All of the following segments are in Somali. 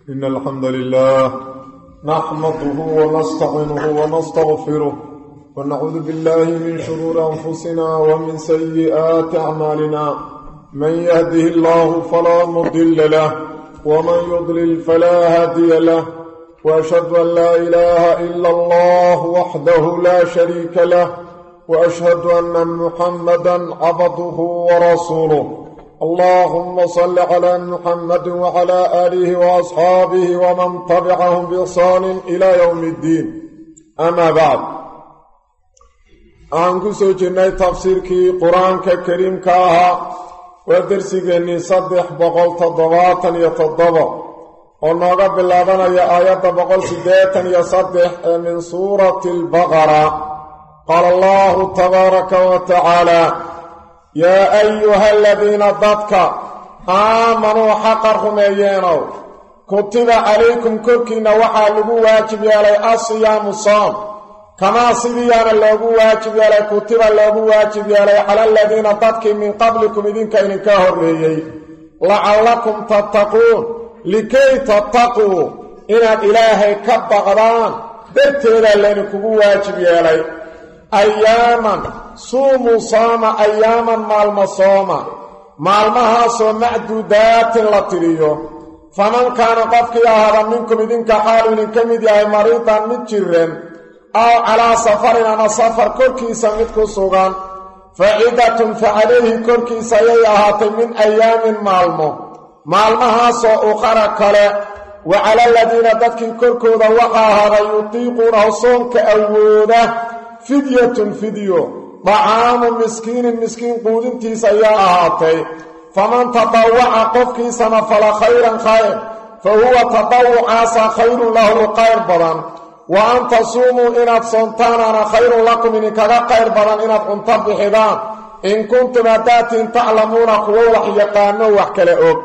إن الحمد لله نحمده ونستعينه ونستغفره ونعوذ بالله من شرور أنفسنا ومن سيئات أعمالنا من يهده الله فلا مضل له ومن يضلل فلا هادي له وأشهد أن لا إله إلا الله وحده لا شريك له وأشهد أن محمدا عبده ورسوله اللهم صل على محمد وعلى آله وأصحابه ومن تبعهم بإحسان إلى يوم الدين أما بعد aan ku soo jirnay tafsiirkii qur-aanka kariimka ahaa waa dersigeennii saddex boqol toddobaatan iyo toddoba oo nooga bilaabanaya aayadda boqol siddeetan iyo saddex ee min suurati albaqara qaala allahu tabaaraka wa tacaala yaa ayuha aladiina dadka aamanuu xaqa rumeeyeenow kutiba calaykum korkiinna waxaa lagu waajib yeelay asiyaamu soom kamaa sidiiyaana loogu waajib yeelay kutiba loogu waajib yeelay cala aladiina dadkii min qablikum idinka idinka horreeyey lacallakum tattaquun likay tattaquu inaad ilaahay ka baqdaan darteedaa laydinkugu waajib yeelay ayaaman suumuu sooma ayaaman maalmo sooma maalmahaasoo macduudaatin la tiriyo faman kaana qofkii ahaada minkum idinka xaalu idinka mid yahay mariidan mid jiran aw calaa safarin ama safar korkiisa mid ku sugan fa cidatun fa calayhi korkiisa ayay ahaatay min ayaamin maalmo maalmahaasoo uqara kale wa cala aladiina dadkii korkooda waxaa ahaaday yutiiquunahu soonka awooda fidyatun fidyo dacaamu miskiinin miskiin quudintiisa ayaa ahaatay faman tadawaca qofkiisana fala khayran khayr fa huwa tadawucaasa khayrun lahu u qayr badan wa an tasuumuu inaad soontaanaana khayrun lakum idinkaga qayr badan inaad cunto bixidaan in kuntum haddaatiin taclamuuna kuwo wax yaqaano wax kale og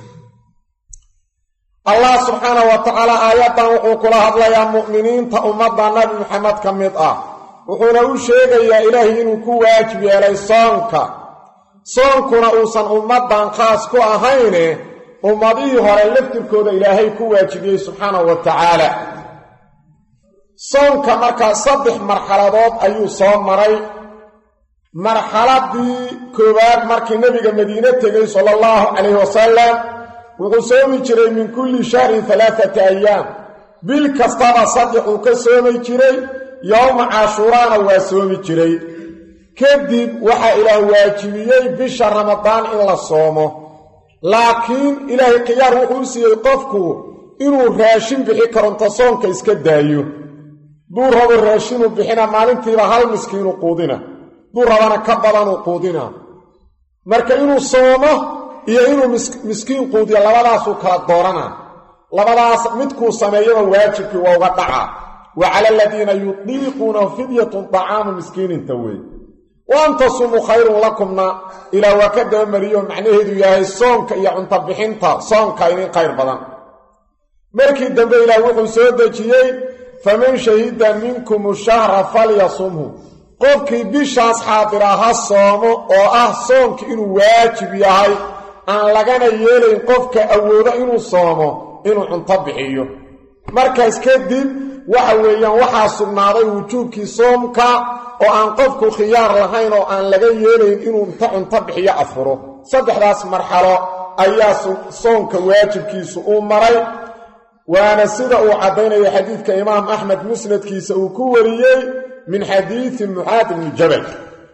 allah subxaana wa tacaala aayaddan wuxuu kula hadlayaa mu'miniinta ummadda nabi maxamed ka mid ah wuxuuna u sheegayaa ilaahay inuu ku waajib yeelay soonka soonkuna uusan ummaddan khaas ku ahayne ummadihii hore laftirkooda ilaahay ku waajibiyey subxaanahu wa tacaala soonka markaa saddex marxaladood ayuu soo maray marxaladii koowaad markii nebiga madiine tegey sala allahu calayhi wasalam wuxuu soomi jiray min kulli shahrin alaaata ayaam bil kastaba saddex uu ka soomi jiray yowma cashuuraana waa soomi jiray kadib waxaa ilaah waajibiyey bisha ramadaan in la soomo laakiin ilaahay khiyaar wuxuu u siiyey qofku inuu raashin bixi karonto soonka iska daayo duu rabo raashinu bixina maalintiiba hal miskiinu quudina duu rabana ka badanuu quudina marka inuu soomo iyo inuu miskiin quudiyo labadaasuu kala doorana labadaas midkuu sameeyaba waajibkii waa uga dhaca wa cala aladiina yudiiquunahu fidyatun dacaamu miskiininta wey wa an tasumuu khayrun lakumna ilaa waa ka dabamariyo macnaheedu yahay soonka iyo cunto bixinta soonka inin khayr badan markii dambe ilaah wuxuu soo dejiyey faman shahida minkum shahra falyasumhu qofkii bishaas xaadira ha soomo oo ah soonka inuu waajib yahay aan lagana yeelayn qofka awoodo inuu soomo inuu cunto bixiyo markaas kadib waxa weeyaan waxaa sugnaaday wujuubkii soomka oo aan qofku khiyaar lahayn oo aan laga yeelayn inuu inta cunto bixiyo afuro saddexdaas marxalo ayaa soonka waajibkiisu uu maray waana sida uu caddaynaya xadiidka imaam axmed musnadkiisa uu ku wariyey min xadiidi mucaad bni jabal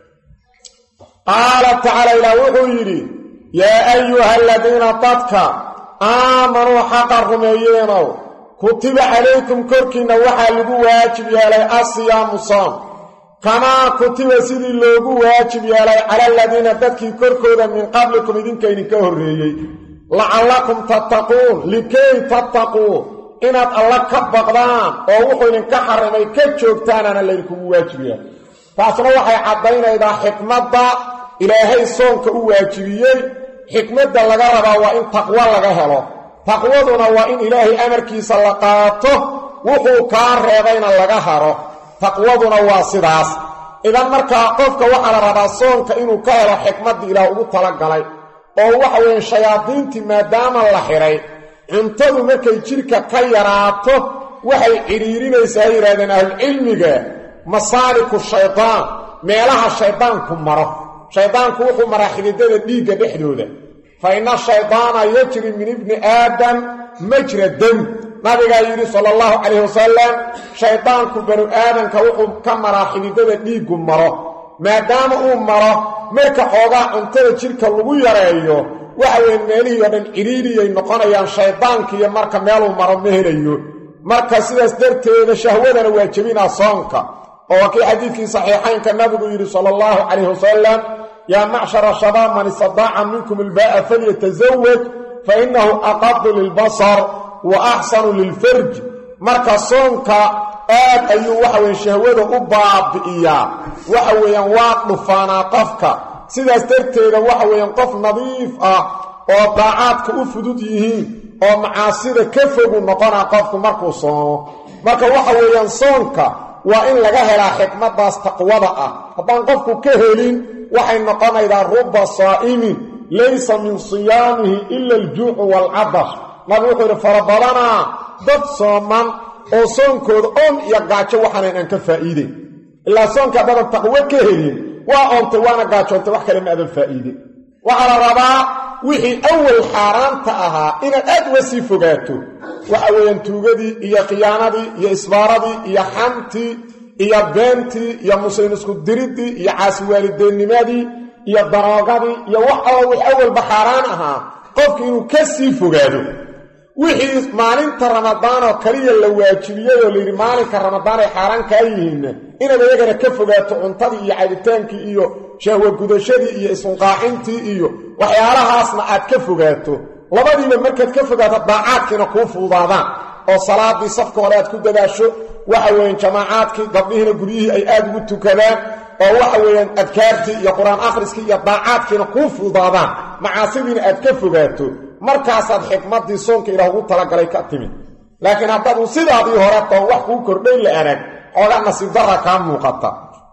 qaala tacaala ilaah wuxuu yidhi yaa ayuha aladiina dadka aamanuu xaqa rumeeyeenow kutiba calaykum korkiinna waxaa lagu waajib yeelay asiyaamu soom kamaa kutiba sidii loogu waajib yeelay cala aladiina dadkii korkooda min qablikum idinka idinka horreeyey lacallakum tattaquun likay tattaquu inaad alla ka baqdaan oo wuxuu idinka xarimay ka joogtaanana laydinkugu waajib yeelay taasna waxay caddaynaydaa xikmadda ilaahay soonka u waajibiyey xikmadda laga rabaa waa in taqwo laga helo taqwaduna waa in ilaahay amarkiisa la qaato wuxuu kaa reebayna laga haro taqwaduna waa sidaas idan markaa qofka waxaa la rabaa soonka inuu ka helo xikmaddii ilaah ugu talagalay oo waxa weeye shayaadiintii maadaama la xidhay cuntadu markay jidhka ka yaraato waxay cidhiirinaysaa ay yidhahdeen ahlucilmiga masaaliku shaydaan meelaha shaydaanku maro shaydaanku wuxuu maraa xididada dhiigga dhexdooda fa inna shaydaana yajri min ibni aadam majra dam nabigaa yidhi sala allahu calayhi wasalam shaydaanku banu aadanka wuxuu ka maraa xididada dhiiggu maro maadaama uu maro marka xoogaa cuntada jidhka lagu yareeyo waxa weeye meelihii oo dhan cidhiiriyay noqonayaan shaydaankiiyo marka meeluu maro ma helayo marka sidaas darteeda shahwadana waa jebinaa soonka oo waa kii xadiidkii saxiixaynka nabigu yidhi sala allahu calayhi wasalam yaa macshara shabaab man istadaaca minkum ilbaa'a falyatasawaj fa innahu aqadu lilbasar wa axsanu lilfarj marka soonka aad ayuu waxa weye shahwada u baabi'iyaa waxa weeyaan waa dhufaanaa qofka sidaas darteeda waxa weeyaan qof nadiif ah oo daacaadka u fudud yihiin oo macaasida ka fogu noqonaa qofku markuu soomo marka waxa weeyaan soonka waa in laga helaa xikmaddaas taqwada ah haddaan qofku ka helin waxay noqonaydaa ruba saa'imin laysa min siyaamihi ila aljuucu waalcadash nabi wuxuu yidhi farabadanaa dad sooman oo soonkooda oon iyo gaajo waxaanan aan ka faa'iideyn ilaa soonka haddadan taqwo ka helin waa oontay waana gaajoontay wax kale ma adan faa'iidin waxaa la rabaa wixii awal xaaraanta ahaa inaad aad uga sii fogaato waxa weeyaan tuugadii iyo khiyaanadii iyo isbaaradii iyo xantii iyo beentii iyo muslim isku diriddii iyo caasiwaalideenimadii iyo daroogadii iyo wax alla wix awalba xaaraan ahaa qofki inuu ka sii fogaado wixii maalinta ramadaan oo kaliya la waajibiyey oo layidhi maalinka ramadaan ay xaaraan kaa yihiinna inaad iyagana ka fogaato cuntadii iyo cabitaankii iyo shahwa gudashadii iyo isunqaacintii iyo waxyaalahaasna aad ka fogaato labadiiba markaad ka fogaato daacaadkiina kuu fuudaadaan oo salaadii safka hore aad ku dadaasho waxa weeyaan jamaacaadkii gabdhihiina guryihii ay aad ugu tukadaan oo waxa weeyaan adkaartii iyo qur-aan akhriskii iyo daacaadkiina kuu fuudaadaan macaasidiina aad ka fogaato markaasaad xikmaddii soonka ilaah ugu talagalay ka timid laakiin haddaadu sidaadii hore toon wax kuu kordhay la arag xoogaa nasiib darra kaa muuqata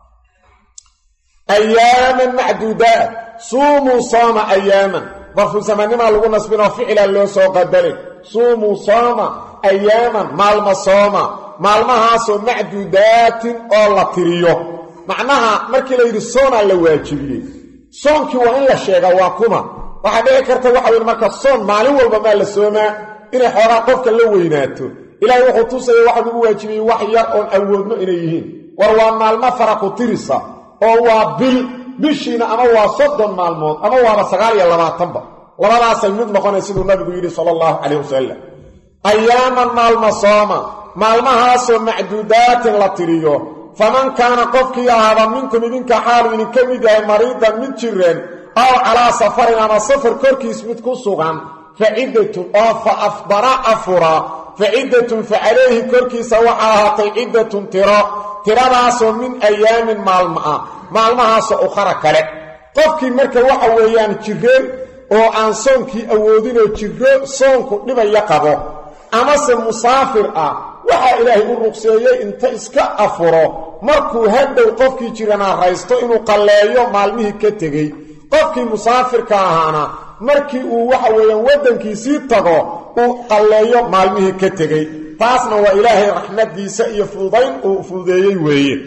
ayaaman macduudaat suumuu sooma ayaaman darfu zamanimaa lagu nasbinoo ficilaa loo soo qabalin suumuu sooma ayaaman maalma sooma maalmahaasoo macduudaatin oo la tiriyo macnaha markii la yidhi soonaa la waajibiyey soonkii waa in la sheegaa waa kuma waxaa dhici karta waxa weyn marka soon maalin walba maa la soomaa inay xoogaa qofka la weynaato ilaahay wuxuu tusaya waxa lagu waajibiyey wax yar oon awoodno inay yihiin war waa maalmo fara ku tirisa oo waa bil bishiina ama waa soddon maalmood ama waaba sagaal iyo labaatanba labadaasay mid noqonay siduu nabigu yidhi sala allahu calayh wasalam ayaaman maalma sooma maalmahaasoo macduudaatin la tiriyo faman kaana qofkii ahaada minkum idinka xaalu idinka mid yahay mariidan mid jireen aw calaa safarin ama safar korkiis mid ku sugan fa ciddatun oo fa afdara afura fa ciddatun fa calayhi korkiisa waxaa ahaatay ciddatun tiro tiradaasoo min ayaamin maalmo ah maalmahaasoo ukhara kale qofkii marka waxa weeyaan jireen oo aan soonkii awoodinoo jiro soonku dhibaya qabo amase musaafir ah waxaa ilaahay u ruqseeyey inta iska afuro markuu hadhow qofkii jiranaa raysto inuu qalleeyo maalmihii ka tegey qofkii musaafirka ahaana markii uu waxa weeyaan waddankiisii tago uu qalleeyo maalmihii ka tegey taasna waa ilaahay raxmaddiisa iyo fududayn uu fududeeyey weeye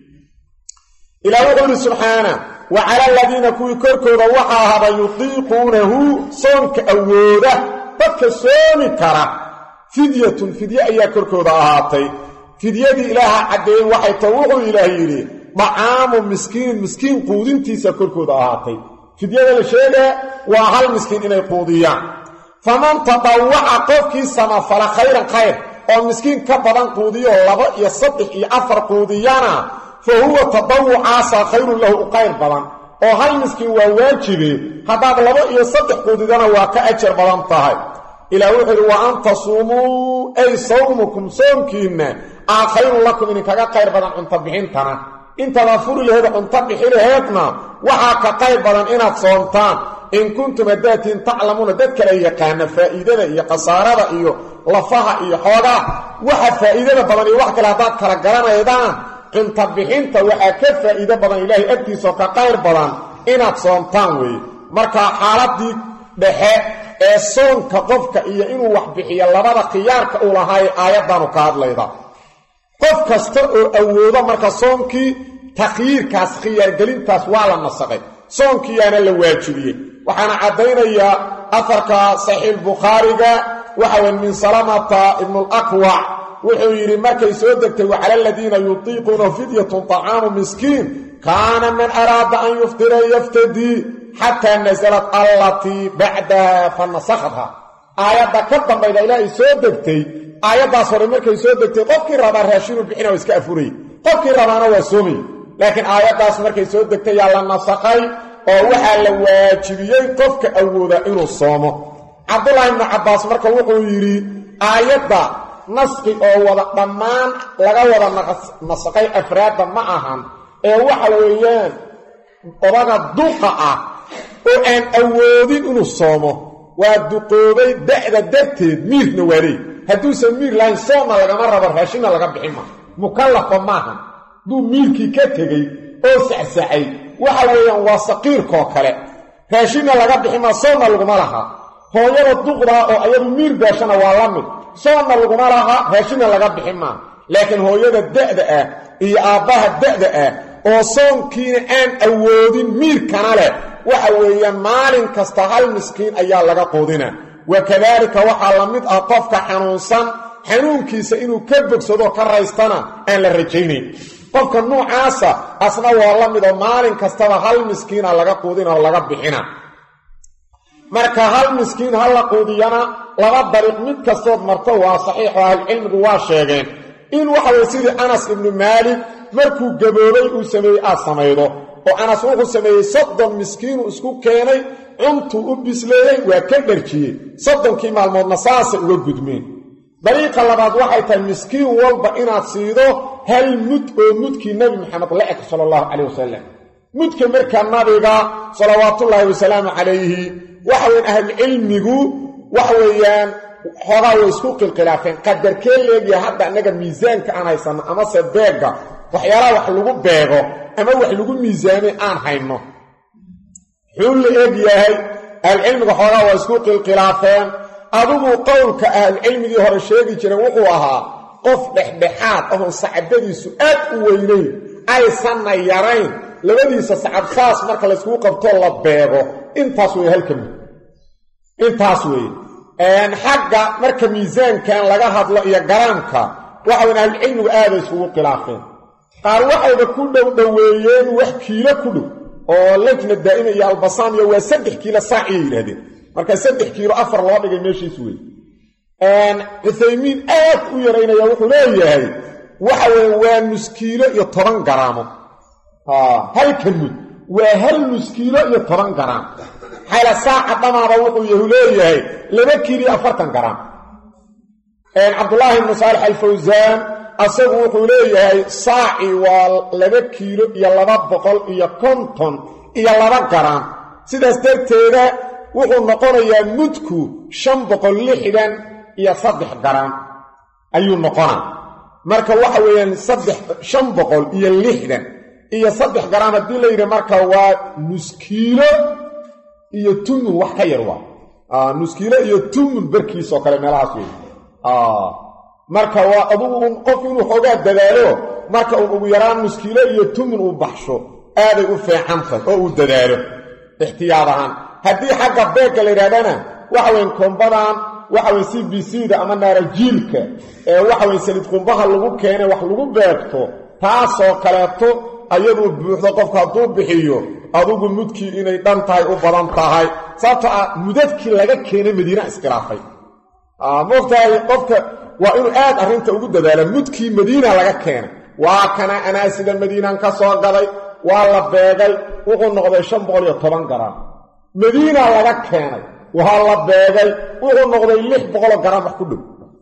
ilaah wuxuu ihi subxaana wa cala aladiina kuwii korkooda waxaa ahaba yutiiquunahu soonka awooda dadka soomi kara fidyatun fidye ayaa korkooda ahaatay fidyadii ilaaha caddeeyey waxay ta wuxuu ilaah yidhi dacaamu miskiin miskiin quudintiisa korkooda ahaatay fidyada la sheegaa waa hal miskiin inay quudiyaan faman tadawaca qofkii samafala khayran khayr oo miskiin ka badan quudiyo laba iyo saddex iyo afar quudiyana fa huwa tadawucaasaa khayrun lahu u qayr badan oo hal miskiin waa waajibe haddaad laba iyo saddex quudidana waa ka ajar badan tahay ilaah wuxuu yidhi wa an tasuumuu ay sawmukum soomkiinna aa khayrun lakum idinkaga qayr badan cunto bixintana intaada furi laheed cunto bixi laheedna waxaa ka qayr badan inaad soomtaan in kuntum haddaatiin taclamuuna dad kale yaqaana faa'iidada iyo khasaarada iyo lafaha iyo xoogaa waxa faa'iidada badan iyo wax kale haddaad kala garanaydaan cunto bixinta waxaa ka faa'iido badan ilaahay agtiisaoo ka qayr badan inaad soomtaan weeye marka xaaladii dhexe ee soonka qofka iyo inuu wax bixiyo labada khiyaarka uu lahaay aayaddaanu ka hadlayda qof kasta oo awoodo marka soonkii takhyiirkaas khiyaargelintaas waa la nasaqay soonkiyaana la waajibiyey waxaana caddaynayaa afarka saxiix bukhaariga waxa weye min salamata ibnulakwac wuxuu yidhi markay soo degtay wacala aladiina yutiiquunahu fidyatun طacaamu miskiin kaana man araada an yuftira yaftadii xataa nasalat allatii bacdaha fa nasakhatha aayadda ka dambayda ilaahay soo degtay aayaddaas hore markay soo degtay qofkii rabaa raashinuu bixina waa iska afurayy qofkii rabaana waa soomay laakiin aayaddaas markay soo degtay yaa la nasakhay oo waxaa la waajibiyey qofka awooda inuu soomo cabdullaahi ibnu cabbaas marka wuxuu yidhi aayadda naski oo wada dhammaan laga wada nasaqay afraadda ma ahan ee waxa weeyaan odaga duqa ah oo aan awoodin inuu soomo waa duqoobay da'da darteed miirna waa leey hadduusan miir lahayn soonna lagama rabo raashinna laga bixin maa mukallafa maahan hadduu miirkii ka tegey oo sacsacay waxa weeyaan waa saqiirkoo kale raashinna laga bixin maa soonna laguma laha hooyada duqdaa oo ayadu miir beeshana waa la mid soonna laguma laha raashinna laga bixin maa laakiin hooyada da'da ah iyo aabbaha da'da ah oo soonkiina aan awoodin miirkana leh waxa weeyaan maalin kasta hal miskiin ayaa laga quudina wa kadaalika waxaa la mid ah qofka xanuunsan xanuunkiisa inuu ka bogsado ka raystana aan la rajaynayn qofka nuucaasa asna waa la mid oo maalin kastaba hal miskiina laga quudina oo laga bixina marka hal miskiin ha la quudiyana laba dariiq mid kastood marto waa saxiixo ahlucilmigu waa sheegeen in waxa weye sidii anas ibnu maalik markuu gaboobay uu sameeyey aad samaydo oo anas wuxuu sameeyey soddon miskiinuu isku keenay cuntuu u bisleeyey waa ka dharjiyey soddonkii maalmoodna saasay uga gudmeen dariiqa labaad waxay tahay miskiin walba inaad siido hal mud oo mudkii nebi maxamed la eg sala allahu calayh wasalam mudka markaa nabiga salawaatullaahi wasalaamu calayhi waxa weyan ahlucilmigu waxa weeyaan xoogaa way isku qilqilaafeen qadarkee leegya hadda annaga miisaanka aan haysanno amase beegga waxyaalaha wax lagu beego ama wax lagu miisaamay aan hayno xuu la eeg yahay ahlucilmiga xoogaa waa isku qilqilaafeen adigu qowlka ahlucilmigii hore sheegi jireen wuxuu ahaa qof dhexdhexaad ahoon sacabadiisu aad u weynayn aysanna yarayn labadiisa sacab saas marka layskugu qabtoo la beego intaas wey halka mid intaas weeye xagga marka miisaankan laga hadlo iyo garaamka waxa weyn ahlucilmigu aaday isugu khilaafeen qaar waxayba ku dhow dhoweeyeen wax kiilo ku dhow oo lejna daa'ima iyo albasaamiya waa saddex kiilo saaciyay yidhahdeen marka saddex kiilo afar loo dhigay meeshiis wey cuthaymiin aad u yaraynaya wuxuu leeyahay waxa weye waa nuskiilo iyo toban garaamo halka mud waa hal nuskiilo iyo toban garaam xayla saaca dhamaaba wuxuu yahu leeyahay laba kiiliyo afartan garaam cabdulaahi ibnu saalix alfawsaan asagu wuxuu leeyahay saaci waa laba kiilo iyo laba boqol iyo konton iyo laba garaam sidaas darteeda wuxuu noqonayaa mudku shan boqol lixdan iyo saddex garaam ayuu noqonaa marka waxa weeyaan saddex shan boqol iyo lixdan iyo saddex garaam haddii la yidhi marka waa nuskiilo iyo tumun wax ka yar waa nuskiilo iyo tumun barkiisoo kale meelahaas wey marka waa adugu un qof inuu xoogaa dadaalo marka uun ugu yaraan nuskiilo iyo tumun uu baxsho aaday u feecantahay oo uu dadaalo ixtiyaad ahaan haddii xagga beegga la yidhahdana waxa weyn kombadan waxa weye c b c da ama naarajiilka ee waxa weye saliid qumbaha lagu keenay wax lagu beegto taasoo kaleeto ayaduu buuxdo qofku hadduu bixiyo adugu mudkii inay dhan tahay u badan tahay sababto ah mudadkii laga keenay madiina iskhilaafay moogtahay qofka waa inuu aad arrinta ugu dadaala mudkii madiina laga keenay waa kana anaa sida madiinan ka soo gaday waa la beegay wuxuu noqday shan boqol iyo toban garaam madiina laga keenay waa la beegay wuxuu noqday lix boqoloo garaam wax ku dhow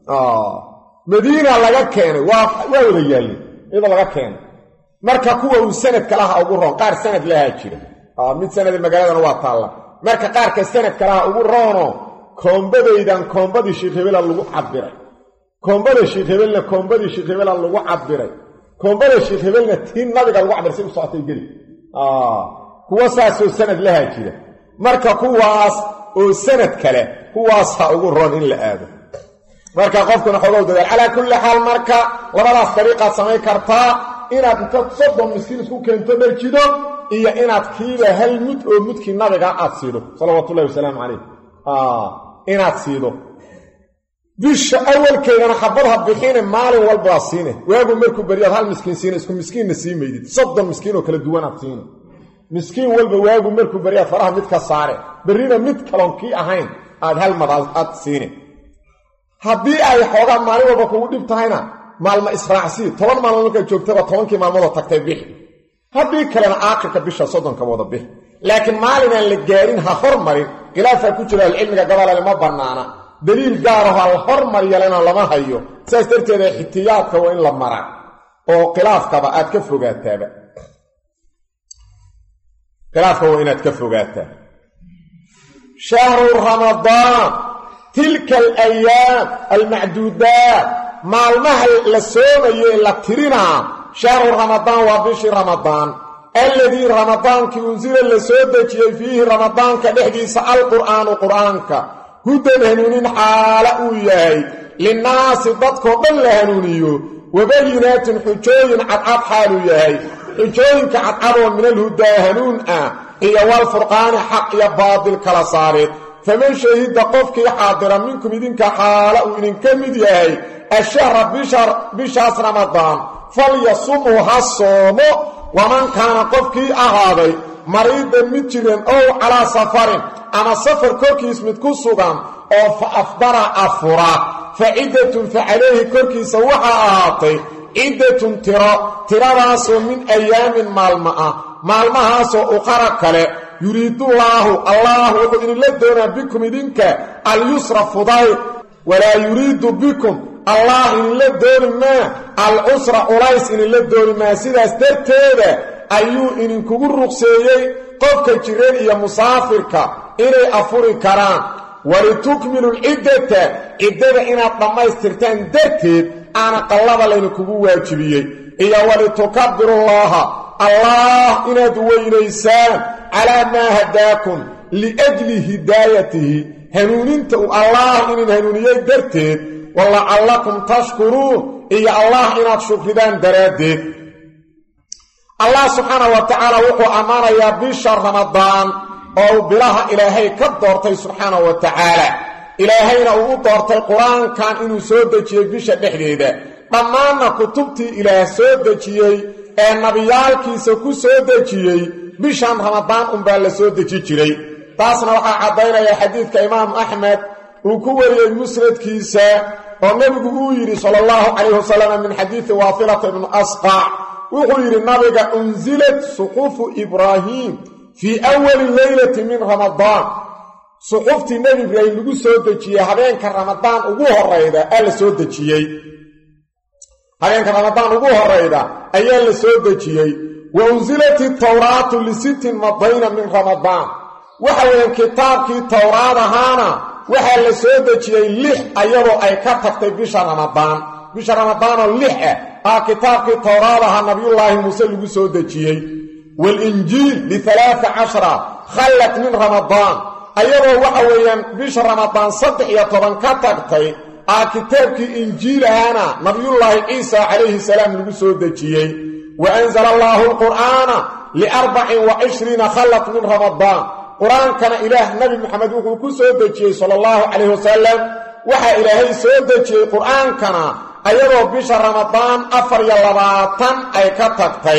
madiina laga keenay waa waa wada yaallen iyadoo laga keenay marka kuwa uu sanadka laha ugu roon qaar sanad lahaa jira mid sanada magaaladana waa taalla marka qaarka sanadka laha ugu roono koombadaydan koombadii sheekh hebela lagu cabiray koombada sheekh hebelna koombadii sheekh hebela lagu cabiray koombada sheekh hebelna tii nabiga lagu cabiray si u socotay geli kuwa saasoo sanad lahaa jira marka kuwaas oo sanad kale kuwaasaa ugu roon in la aado marka qofkuna xogow dadaal calaa kulli xaal marka labadaas dariiqaad samayn kartaa inaad inta soddon miskiin isku keento dharjido iyo inaad kiiba hal mud oo mudkii nabiga aad siido salawaatullahi wasalaamu calayh inaad siido bisha awalkeedana xabadha bixine maalin walbaa siine waagu markuu beriyaad hal miskiin siina isku miskiinna sii maydid soddon miskiin oo kala duwanaad siina miskiin walba waagu markuu beriyaad faraha mid ka saare berrina mid kaloon kii ahayn aad hal mad aad siine haddii ay xoogaa maalin walba kugu dhib tahayna maalma israacsii toban maalmood markaad joogtaba tobankii maalmoodoo tagtay bixi haddii kalena aakhirka bisha soddonka wada bixi laakiin maalinaan la gaarin ha hormarin khilaafaa ku jira ahlucilmiga gabalale ma bannaana daliil gaaraho al hormaryalena lama hayo saas darteeda xitiyaadka waa in la maraa oo khilaafkaba aad ka fogaataaba khilaafka waa inaad ka fogaataa shahru ramadaan tilka alayaam almacduudaat maalmaha la soomayo ee la tirinaa shahru ramadaan waa bishii ramadaan alladii ramadaankii unsila la soo dejiyey fiihi ramadaanka dhexdiisa alqur'aanu qur'aanka hudan hanuunin xaala uu yahay linnaasi dadkoo dhan la hanuuniyo wabayinaatin xujooyin cadcad xaaluu yahay xujooyinka cadcadoo min alhudaa hanuun ah iyo walfurqaani xaq iyo baadil kala saareed faman shahida qofkii xaadira minkum idinka xaala uu idinka mid yahay ashahra bishaas ramadaan falyasumhu ha soomo waman kaana qofkii ahaaday mariidan mid jiran ow calaa safarin ama safar korkiis mid ku sugan oo fa afdara afura fa ciddatun fa calayhi korkiisa waxaa ahaatay ciddatun tiro tiradaasoo min ayaamin maalmo ah maalmahaasoo uqara kale yuriidullaahu allah wuxuu idinla doonaa bikum idinka alyusra fudayd walaa yuriidu bikum allah idinla dooni maa alcusra culays idinla dooni maa sidaas darteeda ayuu idinkugu ruqseeyey qofka jiran iyo musaafirka inay afuri karaan walitukmilu lciddata ciddada inaad dhammaystirtaan darteed aana qallada laydinkugu waajibiyey iyo walitukabirullaaha allah inaad weynaysaan calaa maa hadaakum liajli hidaayatihi hanuuninta uu allah inin hanuuniyey darteed walacallakum tashkuruun iyo allah inaad shukridaan daraaddeed allah subxaana wa tacaala wuxuu ammaanayaa bisha ramadaan oo uu bilaha ilaahay ka doortay subxaana wa tacaala ilaahayna uu u doortay qur-aankan inuu soo dejiyey bisha dhexdeeda dhammaanna kutubtii ilaah soo dejiyey ee nabiyaalkiisa ku soo dejiyey bishan ramadaan unbaa la soo deji jiray taasna waxaa caddaynaya xadiidka imaamu axmed uu ku wariyey musnadkiisa oo nebigu uu yidhi sala allahu calayh wasalam min xadiidi waasilata ibnu asqac wuxuu yidhi nabiga unsilat suqufu ibraahiim fii awali leylati min ramadaan suxuftii nebi ibraahim lagu soo dejiyey habeenka ramadaan ugu horayda aa la soo dejiyey habeenka ramadaan ugu horayda ayaa la soo dejiyey wa unsilat itawraatu lisittin madayna min ramadaan waxa weeyaan kitaabkii towraad ahaana waxaa la soo dejiyey lix ayadoo ay ka tagtay bisha ramadaan bisha ramadaanoo lix ah aa kitaabkii towraad ahaa nabiyullaahi muuse lagu soo dejiyey waalinjiil lialaaa cashara khallat min ramadaan ayadoo waxa weeyaan bisha ramadaan saddex iyo toban ka tagtay aa kitaabkii injiil ahaana nabiyullaahi ciisa calayhi salaam lagu soo dejiyey wa anzala allaahu alqur'aana liarbacin wa cishriina khallat min ramadaan qur-aankana ilaah nabi moxamed wuxuu ku soo dejiyey sala allahu calayh wasalam waxaa ilaahay soo dejiyey qur-aankana ayadoo bisha ramadaan afar iyo labaatan ay ka tagtay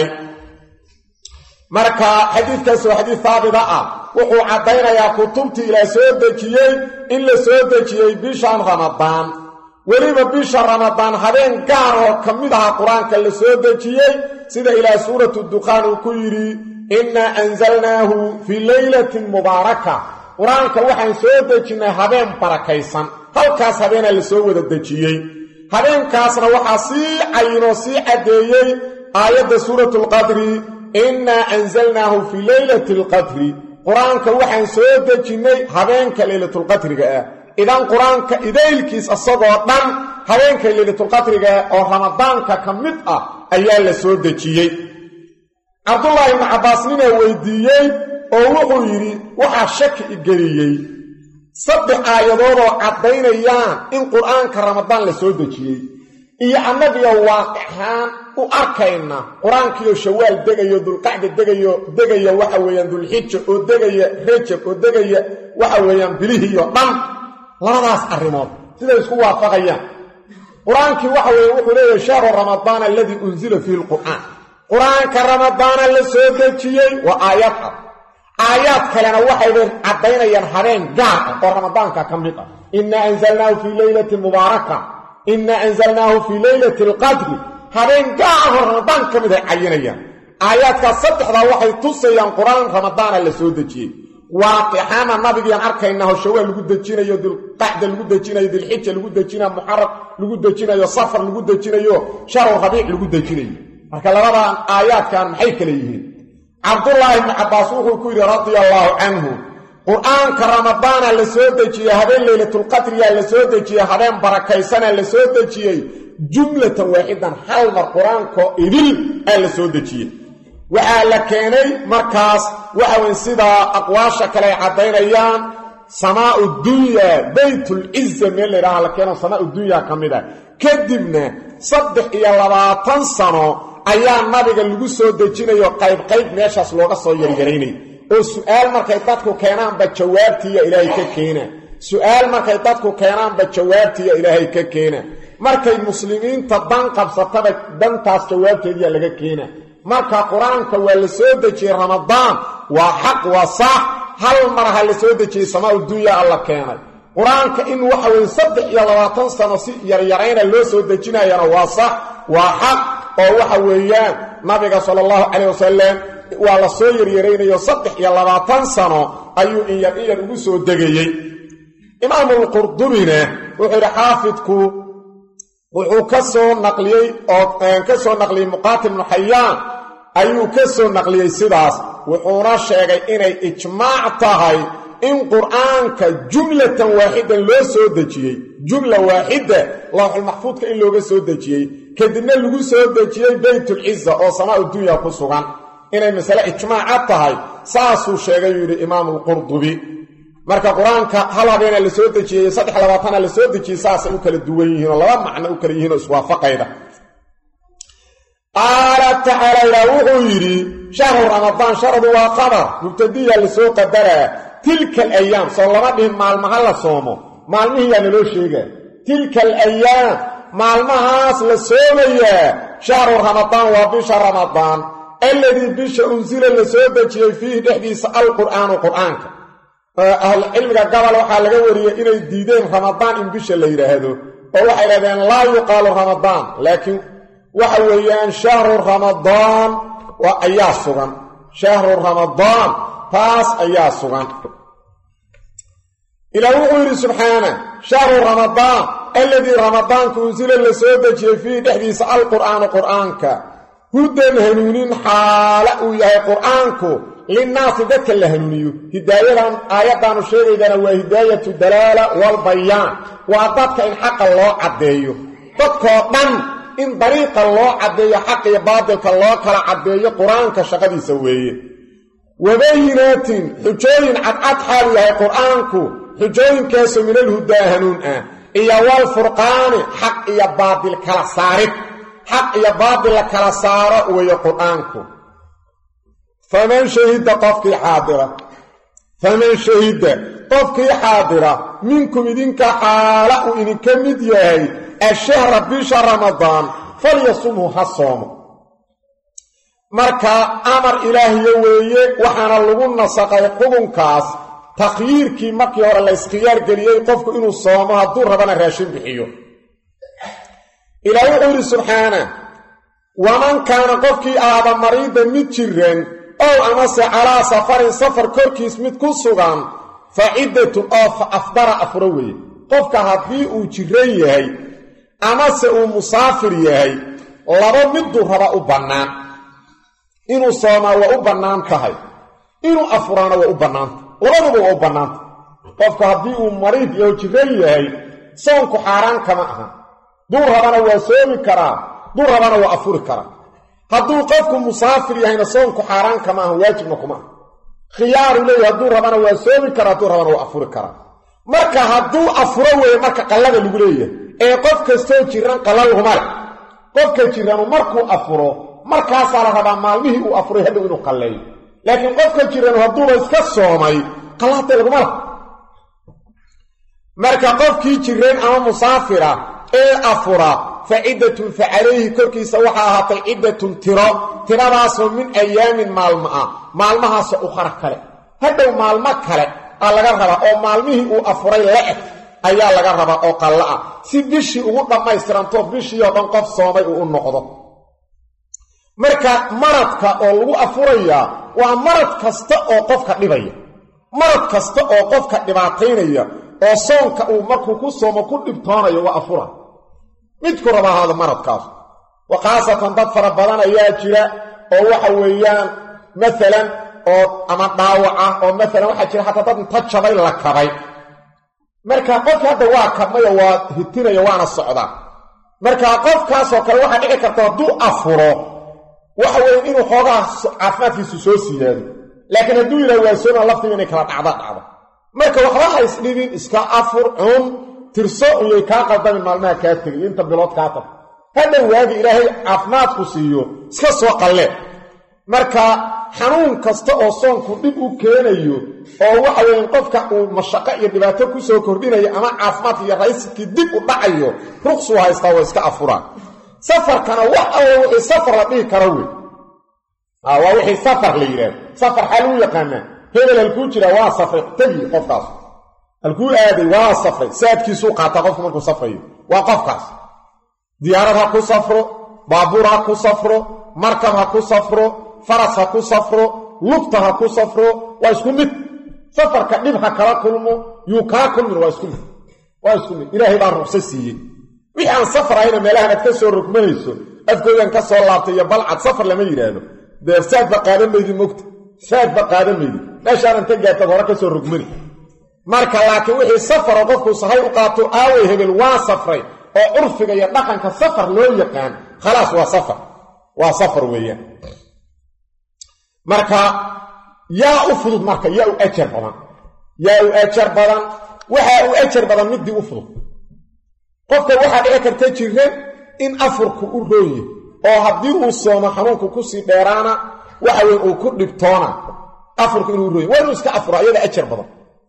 marka xadiidkaas waa xadiid haabita ah wuxuu caddaynayaa kutubtii ilaah soo dejiyey in la soo dejiyey bishan ramadaan weliba bisha ramadaan habeen gaar oo ka mid aha qur-aanka la soo dejiyey sida ilaah suuratu dukhaan uu ku yidhi innaa anzalnaahu fii leylatin mubaaraka qur-aanka waxaan soo dejinnay habeen barakaysan halkaas habeenaa la soo wada dejiyey habeenkaasna waxaa sii cayinoo sii caddeeyey aayadda suuratu lqadri innaa anzalnaahu fii leylati alqadri qur-aanka waxaan soo dejinnay habeenka leylatulqadriga ah idan qur-aanka idaylkiis isagoo dhan habeenka leylatulqadriga ah oo ramadaanka ka mid ah ayaa la soo dejiyey cabdullaahi ibnu cabbaas ninaa weydiiyey oo wuxuu yidhi waxaa shaki igeliyey saddex aayadoodoo caddaynayaan in qur-aanka ramadaan la soo dejiyey iyo annagiyo waaqixaan u arkayna qur-aankiiyo shawaal degayo dulqacda degayo degaya waxa weeyaan dulxija oo degaya rajab oo degaya waxa weeyaan bilihiiyo dhan labadaas arrimood siday isku waafaqayaan qur-aankii waxa weeye wuxuu leeyahay shahru ramadaan aladii unsila fiihi lqur'aan qur-aanka ramadaana la soo dejiyey waa aayad ah aayaad kalena waxayba caddaynayaan habeen gaar ah oo ramadaanka ka mid ah innaa anzalnaahu fii leylati mubaaraka innaa anzalnaahu fii leylati alqadri habeen gaar ah oo ramadaan ka mid ay cayinayaan aayaadkaas saddexdaa waxay tusayaan qur-aan ramadaana la soo dejiyey waaqixaana nabigiiaan arkaynaho shawaal lagu dejinayo dilqacda lagu dejinayo dilxija lagu dejinayo muxaram lagu dejinayo safar lagu dejinayo sharu rabiic lagu dejinayo marka labadan aayaadkan maxay kale yihiin cabdullaahi ibni cabbaas wuxuu ku yidhi radia allaahu canhu qur-aanka ramadaana la soo dejiyey habeen leylatulqadriyaa la soo dejiyey habeen barakaysana la soo dejiyey jumlatan waaxidan hal mar qur-aankoo idil aa la soo dejiyey waxaa la keenay markaas waxa weyn sidaa aqwaasha kale ay caddaynayaan samaau dunyaa baytulciza meel laydhaha la keeno samaau dunyaa ka mid ah kadibna saddex iyo labaatan sano ayaa nabiga lagu soo dejinayo qayb-qayb meeshaas looga soo yaryaraynay oo su-aal markay dadku keenaanba jawaabtiiya ilaahay ka keena su-aal markay dadku keenaanba jawaabtiiya ilaahay ka keena markay muslimiinta dan qabsataba dantaas jawaabteediya laga keena marka qur-aanka waa la soo dejiyey ramadaan waa xaq waa sax hal mar ha la soo dejiyey samaa dunya alla keenay qur-aanka in waxa weye saddex iyo labaatan sano si yaryarayna loo soo dejinayana waa sax waa xaq oo waxa weeyaan nabiga sala allahu calayh wasalam waa la soo yaryaraynayo saddex iyo labaatan sano ayuu inyar inyar ugu soo degayey imaamulqurdubina wuxuu yidhi xaafidku wuxuu ka soo naqliyey oo ka soo naqliyey muqaatil ibnu xayaan ayuu ka soo naqliyey sidaas wuxuuna sheegay inay ijmaac tahay in qur-aanka jumlatan waaxidan loo soo dejiyey jumla waaxida lawxulmaxfuudka in looga soo dejiyey kadibna lagu soo dejiyey baytulciza oo samaau dunya ku sugan inay masale ijmaaca tahay saasuu sheegay yuu yidhi imaamulqurdubi marka qur-aanka hal habeena la soo dejiyey saddex labaatana la soo dejiyey saasay u kala duwan yihiin oo laba macno u kala yihiin oo iswaafaqayda qaala tacaala ilaa wuxuu yidhi shahru ramadaan sharadu waa qadar mubtadiya lasoo qadaraa tilka alayaam soo lama dhihin maalmaha la soomo maalmihiyaa naloo sheegaa tilka alayaam maalmahaas la soomayaa shahru ramadaan waa bisha ramadaan alladii bisha unsila la soo dejiyey fiihi dhexdiisa alqur'aanu qur'aanka ahlucilmiga gabal waxaa laga wariyey inay diideen ramadaan in bisha la yidhaahdo oo waxay dhahdeen laa yuqaalu ramadaan laakiin waxa weeyaan shahru ramadaan ayaa sugan shahru ramadaan taas ayaa sugan ilaa wuxuu yidhi subxaana shahru ramadaan alladii ramadaanka unsila la soo dejiyey fiihi dhexdiisa alqur'aanu qur'aanka hudan hanuunin xaala uu yahay qur'aanku linnaasi dadka la hanuuniyo hidaayadan aayaddaanu sheegaydana waa hidaayatu dalaala walbayaan waa dadka in xaqa loo caddeeyo dadkoo dhan in dariiqa loo caddeeyo xaq iyo baadilka loo kala caddeeyo qur-aanka shaqadiisa weeye wabayinaatin xujooyin cadcad xaalu yahay qur-aanku xujooyinkaasu minalhudaa hanuun ah iyo walfurqaani xaq iyo baadil kala saarid xaq iyo baadil la kala saaro weeye qur-aanku faman shahida qofkii xaadira faman shahida qofkii xaadira minkum idinka xaala uu idinka mid yahay ashahra bisha ramadaan falyasumhu ha soomo marka amar ilaahiyo weeye waxaana lagu nasaqay xukunkaas takhyiirkii markii hore la iskhiyaar geliyey qofku inuu soomo hadduu rabana raashin bixiyo ilaah wuxuu yidhi subxaana waman kaana qofkii aada mariida mid jiran ow amase calaa safarin safar korkiis mid ku sugan fa ciddatun oo fa afdara afuro weeye qofka haddii uu jiran yahay amase uu musaafir yahay laba miduu raba u bannaan inuu soomaa waa u bannaan tahay inuu afuraana waa u bannaanta labaduba waa u bannaanta qofka haddii uu mariid iyo jiran yahay soonku xaaraan kama aha duu rabana waa soomi karaa duu rabana waa afuri karaa hadduu qofku musaafir yahayna soonku xaaraan kama aha waajibna kuma aha khiyaaru leeyahy hadduu rabana waa soomi karaa hadduu rabana waa afuri karaa marka hadduu afuro weeye marka qallada lagu leeyahay ee qof kastoo jiran qalla laguma leh qofka jiranu markuu afuro markaasaa la rabaa maalmihii uu afuray hadhow inuu qalleeyo laakiin qofka jiranu hadduuba iska soomay qallahatee laguma lah marka qofkii jireen ama musaafira ee afura fa ciddatun fa calayhi korkiisa waxaa ahaatay ciddatun tiro tiradaasoo min ayaamin maalmo ah maalmahaasoo ukhara kale hadhow maalmo kale aa laga rabaa oo maalmihii uu afuray la-eg ayaa laga rabaa oo qallo ah si bishii ugu dhammaystiranto bishii oo dhan qof soomay uu u noqdo marka maradka oo lagu afurayaa waa marad kasta oo qofka dhibaya marad kasta oo qofka dhibaataynaya oo soonka uu markuu ku soomo ku dhibtoonayo waa afura midku raba ahaado maradkaas wa khaasatan dad fara badan ayaa jira oo waxa weeyaan maalan oo ama dhaawac ah oo maalan waxaa jira xataa dad inta jabay la kabay marka qofka hadda waa kabmayo waa hitinaya waana socdaa marka qofkaasoo kale waxaa dhici karta hadduu afuro waxa weeye inuu xoogaa caafimaadkiisu soo siyaado laakiin hadduu yidhaha waa sooma laftiga inay kala dhacda dhacdo marka waxba ha isdhibin iska afur cun tirso iyay kaa qaldamin maalmaha kaa tegay inta bilood kaa tag hadhow waagi ilaahay caafimaadku siiyo iska soo qallee marka xanuun kasta oo soonku dhib u keenayo oo waxa weeye qofka uu mashaqo iyo dhibaato ku soo kordhinayo ama caafimaadka iyo raysikii dib u dhacayo ruqsuu haystaa waa iska afuraan safarkana wax alla wixii safar la dhihi karo wey waa wixii safar la yidhaahdo safar xaa lagu yaqaanaa hebel halkuu jiraa waa safray tegi qofkaas halkuu aaday waa safray saadkiisuu qaataa qofku markuu safrayo waa qofkaas diyaarad ha ku safro baabuur ha ku safro markab ha ku safro faras ha ku safro lugta ha ku safro waa isku mid safarka dhib ha kala kulmo yuu kaa kulmin waa isku mid waa isku mid ilaahay baa ruqso siiyey wixii aan safar ahayna meelahan aad ka soo rogmanayso afkoodan ka soo laabtay iyo balcad safar lama yidhaahdo dee saadba qaadan maydi mogta saadba qaadan maydi meeshaanan ka gaartad hore ka soo rogmani marka laakiin wixii safaroo qofku sahay u qaato aaway hebel waa safray oo curfiga iyo dhaqanka safar loo yaqaan khalaas waa safar waa safar weeyaan marka yaa u fudud marka yaa u ajar badan yaa u ajar badan waxaa u ajar badan midii u fudud qofka waxaa dhici karta jireen in afurku u rooye oo haddii uu soomo xanuunku kusii dheeraana waxa weye uu ku dhibtoona afurku inuu rooye waa inuu iska afuro ayada ajar badan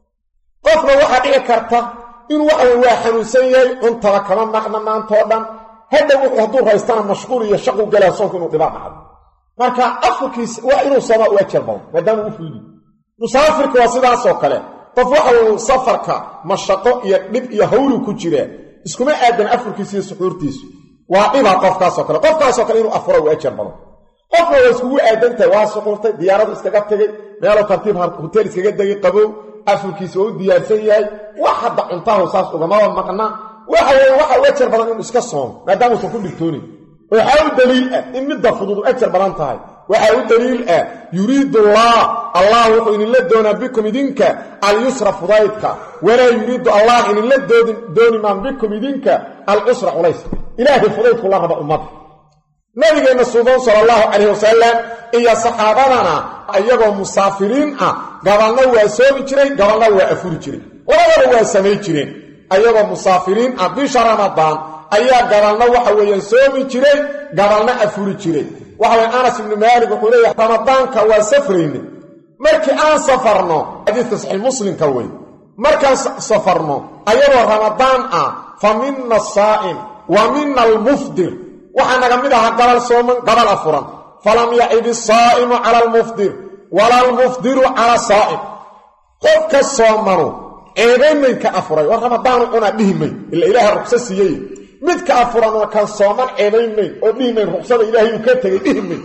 qofna waxaa dhici karta inuu waxa weye waa xanuunsan yahay cuntaba kama maqna maantoo dhan hadhow wuxuu hadduu raystana mashquul iyo shaqu galaa soonku inuu dhibaa dhacdo marka afurkiis waa inuu soomaa u ajar badan maadaama u fuudi musaafirka waa sidaasoo kale qof waxa weye safarka mashaqo iyo dhib iyo hawlu ku jiraa iskuma aadan afurkiisa iyo suxuurtiisu waa dhiba qofkaasoo kale qofkaasoo kale inuu afuro u ajar badan qofna waa iskugu aadantahay waa suxuurtay diyaaradu iskaga tegay meeluu tartiib hoteel iskaga degay qabow afurkiisa waa u diyaarsan yahay wax hadda cuntahu saas ugamaba maqna waxa weye waxa u ajar badan inuu iska soomo maadaamuusan ku dhigtoonin waxaa u daliil ah in midda fudud u ajar badan tahay waxaa u daliil ah yuriidu allah allah wuxuu idinla doonaa bikum idinka alyusra fudaydka walaa yuriidu allah idinla dooni maan bikum idinka alcusra culayska ilaahay fudaydku la raba ummadda nabigeenna suuban sala allahu calayh wasalam iyo saxaabadana iyagoo musaafiriin ah gabalna waa soomi jiray gabalna waa afuri jiray labadaba waa samay jireen ayagoo musaafiriin ah bisha ramadaan ayaa gabalna waxa weeyaan soomi jiray gabalna afuri jiray waxa weye anas ibnu maalik wuxuu leeyahay ramadaanka waa safrayne markii aan safarno xadiidka saxiix muslimka wey markaan safarno ayadoo ramadaan ah fa mina asaa'im wa mina almufdir waxaa naga mid ahaa gabal sooman gabal afuran falam yacib isaa'imu cala almufdir wala almufdiru cala saa'im qofka soomanu ceebaymaynka afuray war ramadaanu cunaa dhihi mayn ila ilaaha ruqso siiyey midka afuranoo kan sooman ceebayn mayn oo dhihi mayn ruqsada ilaahay uu ka tegay dhihi mayn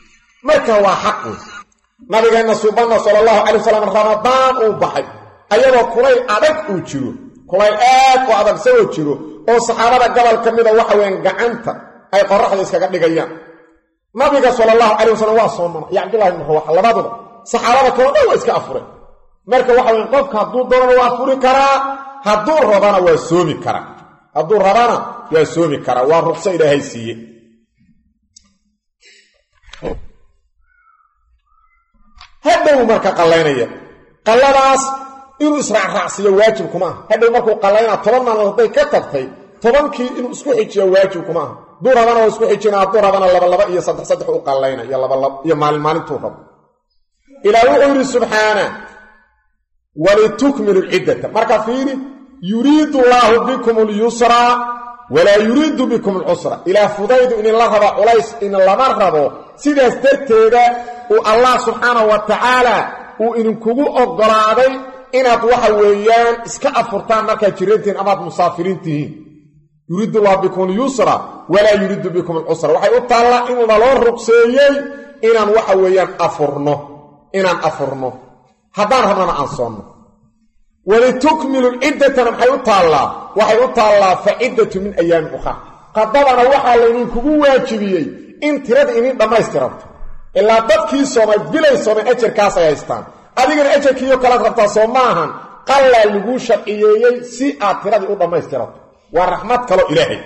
marka waa xaq wey nabigeenna suubanna sala allahu calay wasalam ramadaan uu baxay ayadoo kulayl adag uu jiro kulayl aad u adag isagoo jiro oo saxaabada gobol ka mida waxa weyaan gacanta ay qoraxda iskaga dhigayaan nabiga sala allahu calay wasalam waa soomana iyo cabdullahi ibn rawaxa labaduba saxaabada kaloo dhan waa iska afureen marka waxa weyan qofka hadduu doonana waa furi karaa hadduu rabana waa soomi karaa hadduu rabana waa soomi karaa waa ruqso ilaahay siiye hadhow marka qallaynaya qalladaas inuu israacraacsiiyo waajib kuma aha hadhow markuu qallaynaa toban maalmood hadday ka tagtay tobankii inuu isku xijiyo waajib kuma aha duu rabana waa isku xijina hadduu rabana labalaba iyo saddex saddex u qallayna iyo labalab iyo maalin maalintuu rabo ilaa wuxuu yidhi subxaana walitukmilu lciddata marka fiiri yuriidu llaahu bikum alyusra walaa yuriidu bikum alcusra ilaa fudaydu idinla raba culays idin lama rabo sidaas darteeda uu allah subxaanahu wa tacaala uu idinkugu oggolaaday inaad waxa weeyaan iska afurtaan markaad jirantihiin amaad musaafiriin tihiin yuriidu llahu bikum alyusra walaa yuriidu bikum alcusra waxay u taallaa in naloo ruqseeyey inaan waxa weeyaan afurno inaan afurno haddaan rabnana aan soonno walitukmilu lciddatana maxay u taallaa waxay u taallaa fa ciddatu min ayaamin ukhra qadadana waxaa laydinkugu waajibiyey in tirada idin dhammaystiranto ilaa dadkii soomay bilay soomay ajarkaasay haystaan adigana ajarkiiyo kalaad rabtaa soo maahan qallaa laguu sharciyeeyey si aad tiradii u dhammaystiranto waa raxmad kaloo ilaahay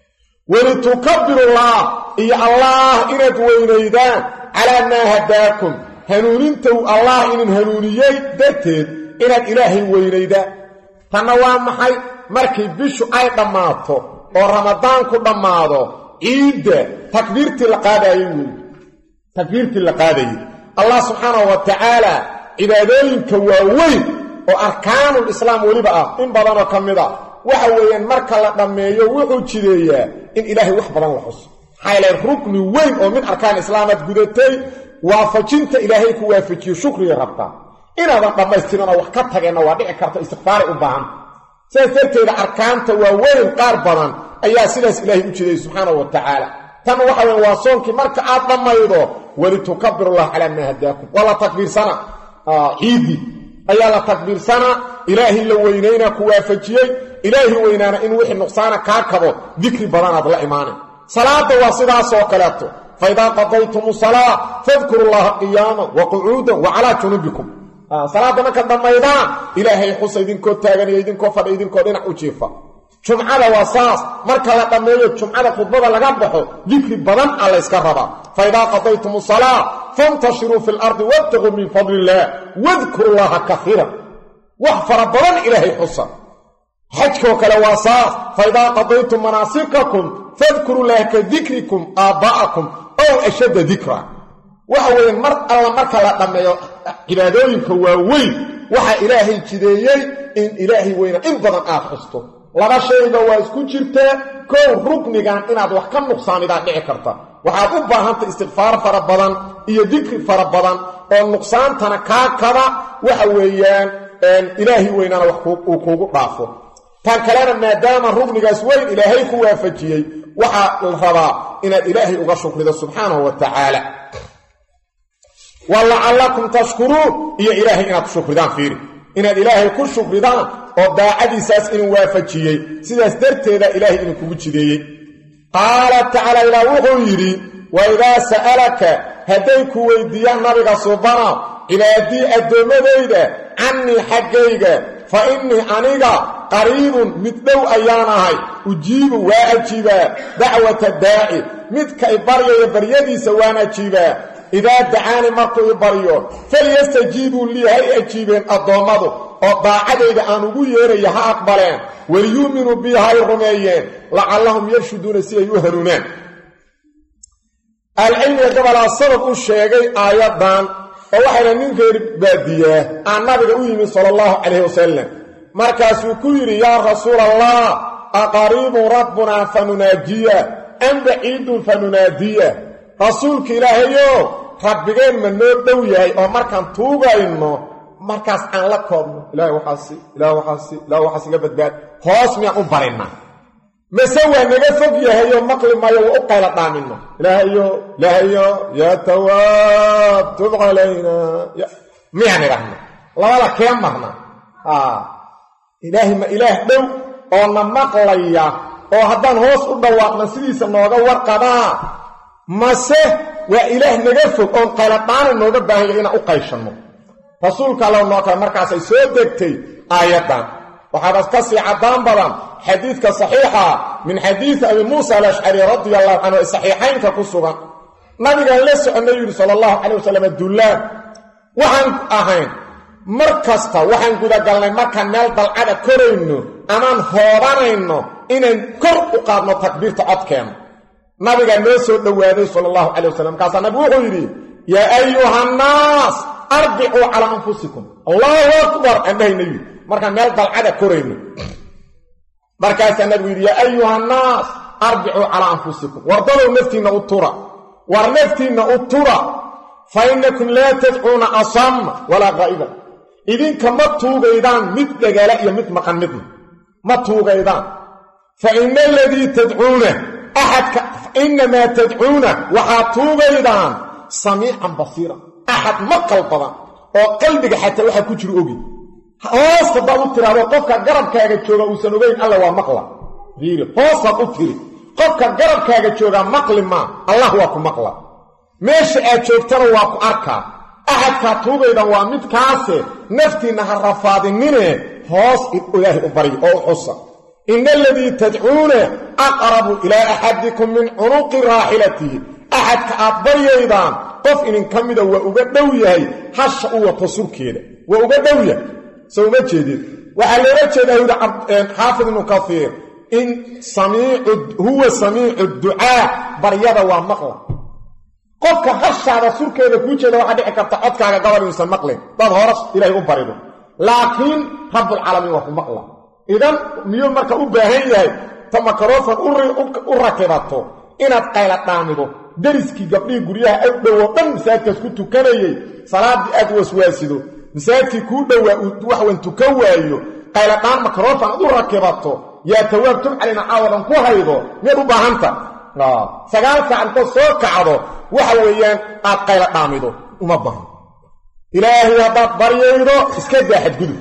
walitukabbirullaah iyo allaah inaad weynaydaan calaa maa hadaakum hanuuninta uu allah idin hanuuniyey darteed inaad ilaahay weynaydaan tanna waa maxay markii bishu ay dhammaato oo ramadaanku dhammaado ciidda takbiirtii la qaadayey wey takbiirtii la qaadayey allah subxaanahu wa tacaala cibaadooyinka waaweyn oo arkaanul islaam weliba ah in badanoo ka mid a waxa weeyaan marka la dhammeeyo wuxuu jideeyaa in ilaahay wax badan la xuso maxaa yaele rukni weyn oo min arkaan islaamaad gudatay waafajinta ilaahay ku waafajiyo shukriga rabtaa inaadan dhammaystirinoo wax ka tageenna waa dhici karta istikfaaray u baahan sidaas darteeda arkaanta waaweyn qaar badan ayaa sidaas ilaahay u jideeyey subxaanahu wa tacaala tan waxa weya waa soonkii marka aad dhammaydo walitukabirullah calaa maa hadaakum waa la takbiirsana ciiddii ayaa la takbiirsanaa ilaahay la weynaynaa ku waafajiyey ilaahi weynaana in wixii nuqsaana kaa kabo dikri badanaad la imaanay salaadda waa sidaasoo kaleeto faidaa qadaytum salaa fadkuru llaha qiyaaman wa qucuudan wa calaa junubikum salaadda markaad dhammaydaan ilaahay xusa idinkoo taaganiyo idinkoo fadha idinkoo dhinac u jiifa jumcada waa saas marka la dhammeeyo jumcada khudbada laga baxo dikri badan a layska rabaa faidaa qadaytum salaa fantashiruu fi lardi wabtaquu min fadli illaah wadkuru llaha kaiiran wax fara badan ilaahay xusa xajkoo kale waa saas faidaa qadaytum manaasikakum fadkuru llaha ka dikrikum aabba'akum ow ashadda dikra waxa weeye mar alla marka la dhammeeyo cibaadooyinka waaweyn waxaa ilaahay jideeyey in ilaahay weyna in badan aad xusto laba shayba waa isku jirtaa kow ruknigan inaad wax ka nuqsaamidaad dhici karta waxaad u baahantay istikfaar fara badan iyo dikri fara badan oo nuqsaantana kaa kaba waxa weeyaan ilaahay weynana wax uu kuugu dhaafo tan kalena maadaama rugnigaas weyn ilaahay ku waafajiyey waxaa la rabaa inaad ilaahay uga shukrido subxaanahu wa tacaala wa lacallakum tashkuruun iyo ilaahay inaad shukridaan fiiri inaad ilaahay ku shukridaan oo daacadiisaas inuu waafajiyey sidaas darteeda ilaahay idinkugu jideeyey qaala tacaala ilaah wuxuu yidhi wa idaa sa'alaka hadday ku weydiiyaan nabiga subana cibaadii addoommadayda cannii xaggayga fa innii aniga qariibun mid dhow ayaan ahay ujiibu waa ajiibaa dacwata daaci midka i baryaya baryadiisa waan ajiibaa idaa dacaani markuu i baryo falyastajiibuu lii hay ajiibeen addoommadu oo daacadayda aan ugu yeeraya ha aqbaleen waliyuuminuu bii hay rumeeyeen lacallahum yarshuduuna si ay u hanuunaan alcilmiga gabalaa sabab u sheegay aayaddan oo waxayna nin reer baadiyaa aan nabiga u yimid sala allahu calayhi wasalam markaasuu ku yidhi yaa rasuula allah aqariibun rabbunaa fa nunaajiya am baciidun fa nunaadiya rasuulka ilaahayo rabbigeen ma noo dhow yahay oo markaan tuugayno markaas aan la koobno ilahay waxaasi ilaah waxaasi ilaah waxaas iga badbaad hoos miyaan u barinna mase waa naga fog yahayoo maqli maayo waa u qayla dhaamino ilaahayo ilaahayo yaa tawaab tub calayna miyaan idhahna labada kee marna ilaahay ma ilaah dhow oo na maqlaya oo haddaan hoos u dhawaaqna sidiisa nooga warqabaa mase waa ilaah naga fog oon qayladhaana nooga baahanya inaan u qayshanno rasuulka alla noo kale markaasay soo degtay aayaddan waxaaba ka sii caddaan badan xadiidka saxiixa min xadiidi abi muusa alashcari radia allahu canhu ee saxiixaynka ku sugan nabigaan la soconnay yidhi sala allahu calayh wasalam dullaan waxaan ahayn mar kasta waxaan gudagalnay markaan meel dalcada korayno amaan hoobanayno inaan kor u qaadno takbiirta codkeena nabigaa noo soo dhowaaday sala allahu calay wasalam markaasaa nabigu wuxuu yidhi yaa ayuhannaas arbicuu calaa anfusikum allahu akbar aan dhahaynayu markaan meel dalcada korayno markaasaa nabigu yidhi yaa ayuhannaas arbicuu calaa anfusikum wardadow naftiinna u tura war naftiinna u tura fa innakum laa tadcuuna asamma walaa qaa'iban idinka ma tuugaydaan mid dhagaala iyo mid maqan midna ma tuugaydaan fa ina aladii tadcuuna axadka inamaa tadcuuna waxaad tuugaydaan samiican basiira axad maqal badan oo qalbiga xataa waxaa ku jiro ogi hoos haddaad u tiraahdo qofka garabkaaga jooga uusan ogeyn alla waa maqla fiiri hoosaad u tiri qofka garabkaaga joogaa maqli maa allah waa ku maqla meesha aad joogtana waa ku arkaa axadkaa tuugaydan waa midkaase naftiinna ha rafaadinine hoos ilaahay u barya oo u xusa ina aladii tadcuuna aqrabu ilaa axadikum min cunuqi raaxilatihi axadka aad baryaydaan qof idinka mida waa uga dhow yahay hasha u wato surkeeda waa uga dhow yahay so uma jeedid waxaa loola jeedaa yidhi xaafid ibnu kaiir in huwa samiicu ducaa baryada waa maqla qofka hashaada surkeeda kuu jeeda waxaa dhici karta codkaaga gobol inuusan maqlin dad horas ilaahay u barido laakiin rabbulcaalamiin waa ku maqla idan miyuu marka u baahan yahay ta makarofon u rakibato inaad qayla dhaamido deriskii gabdhihii guryaha ag dhowoo dhan masaajidkaas ku tukanayey salaaddii aad waswaasido masaajidkii kuu dhowaa waxwan tukan waayo qayladhaan makarofon aad u rakibato yaa tawaab tumcalina caawadan ku haydo miyaad u baahanta sagaal saac intood soo kacdo waxa weeyaan aad qayla dhaamido uma bahan ilaahay haddaad baryaydo iska daa xadgudub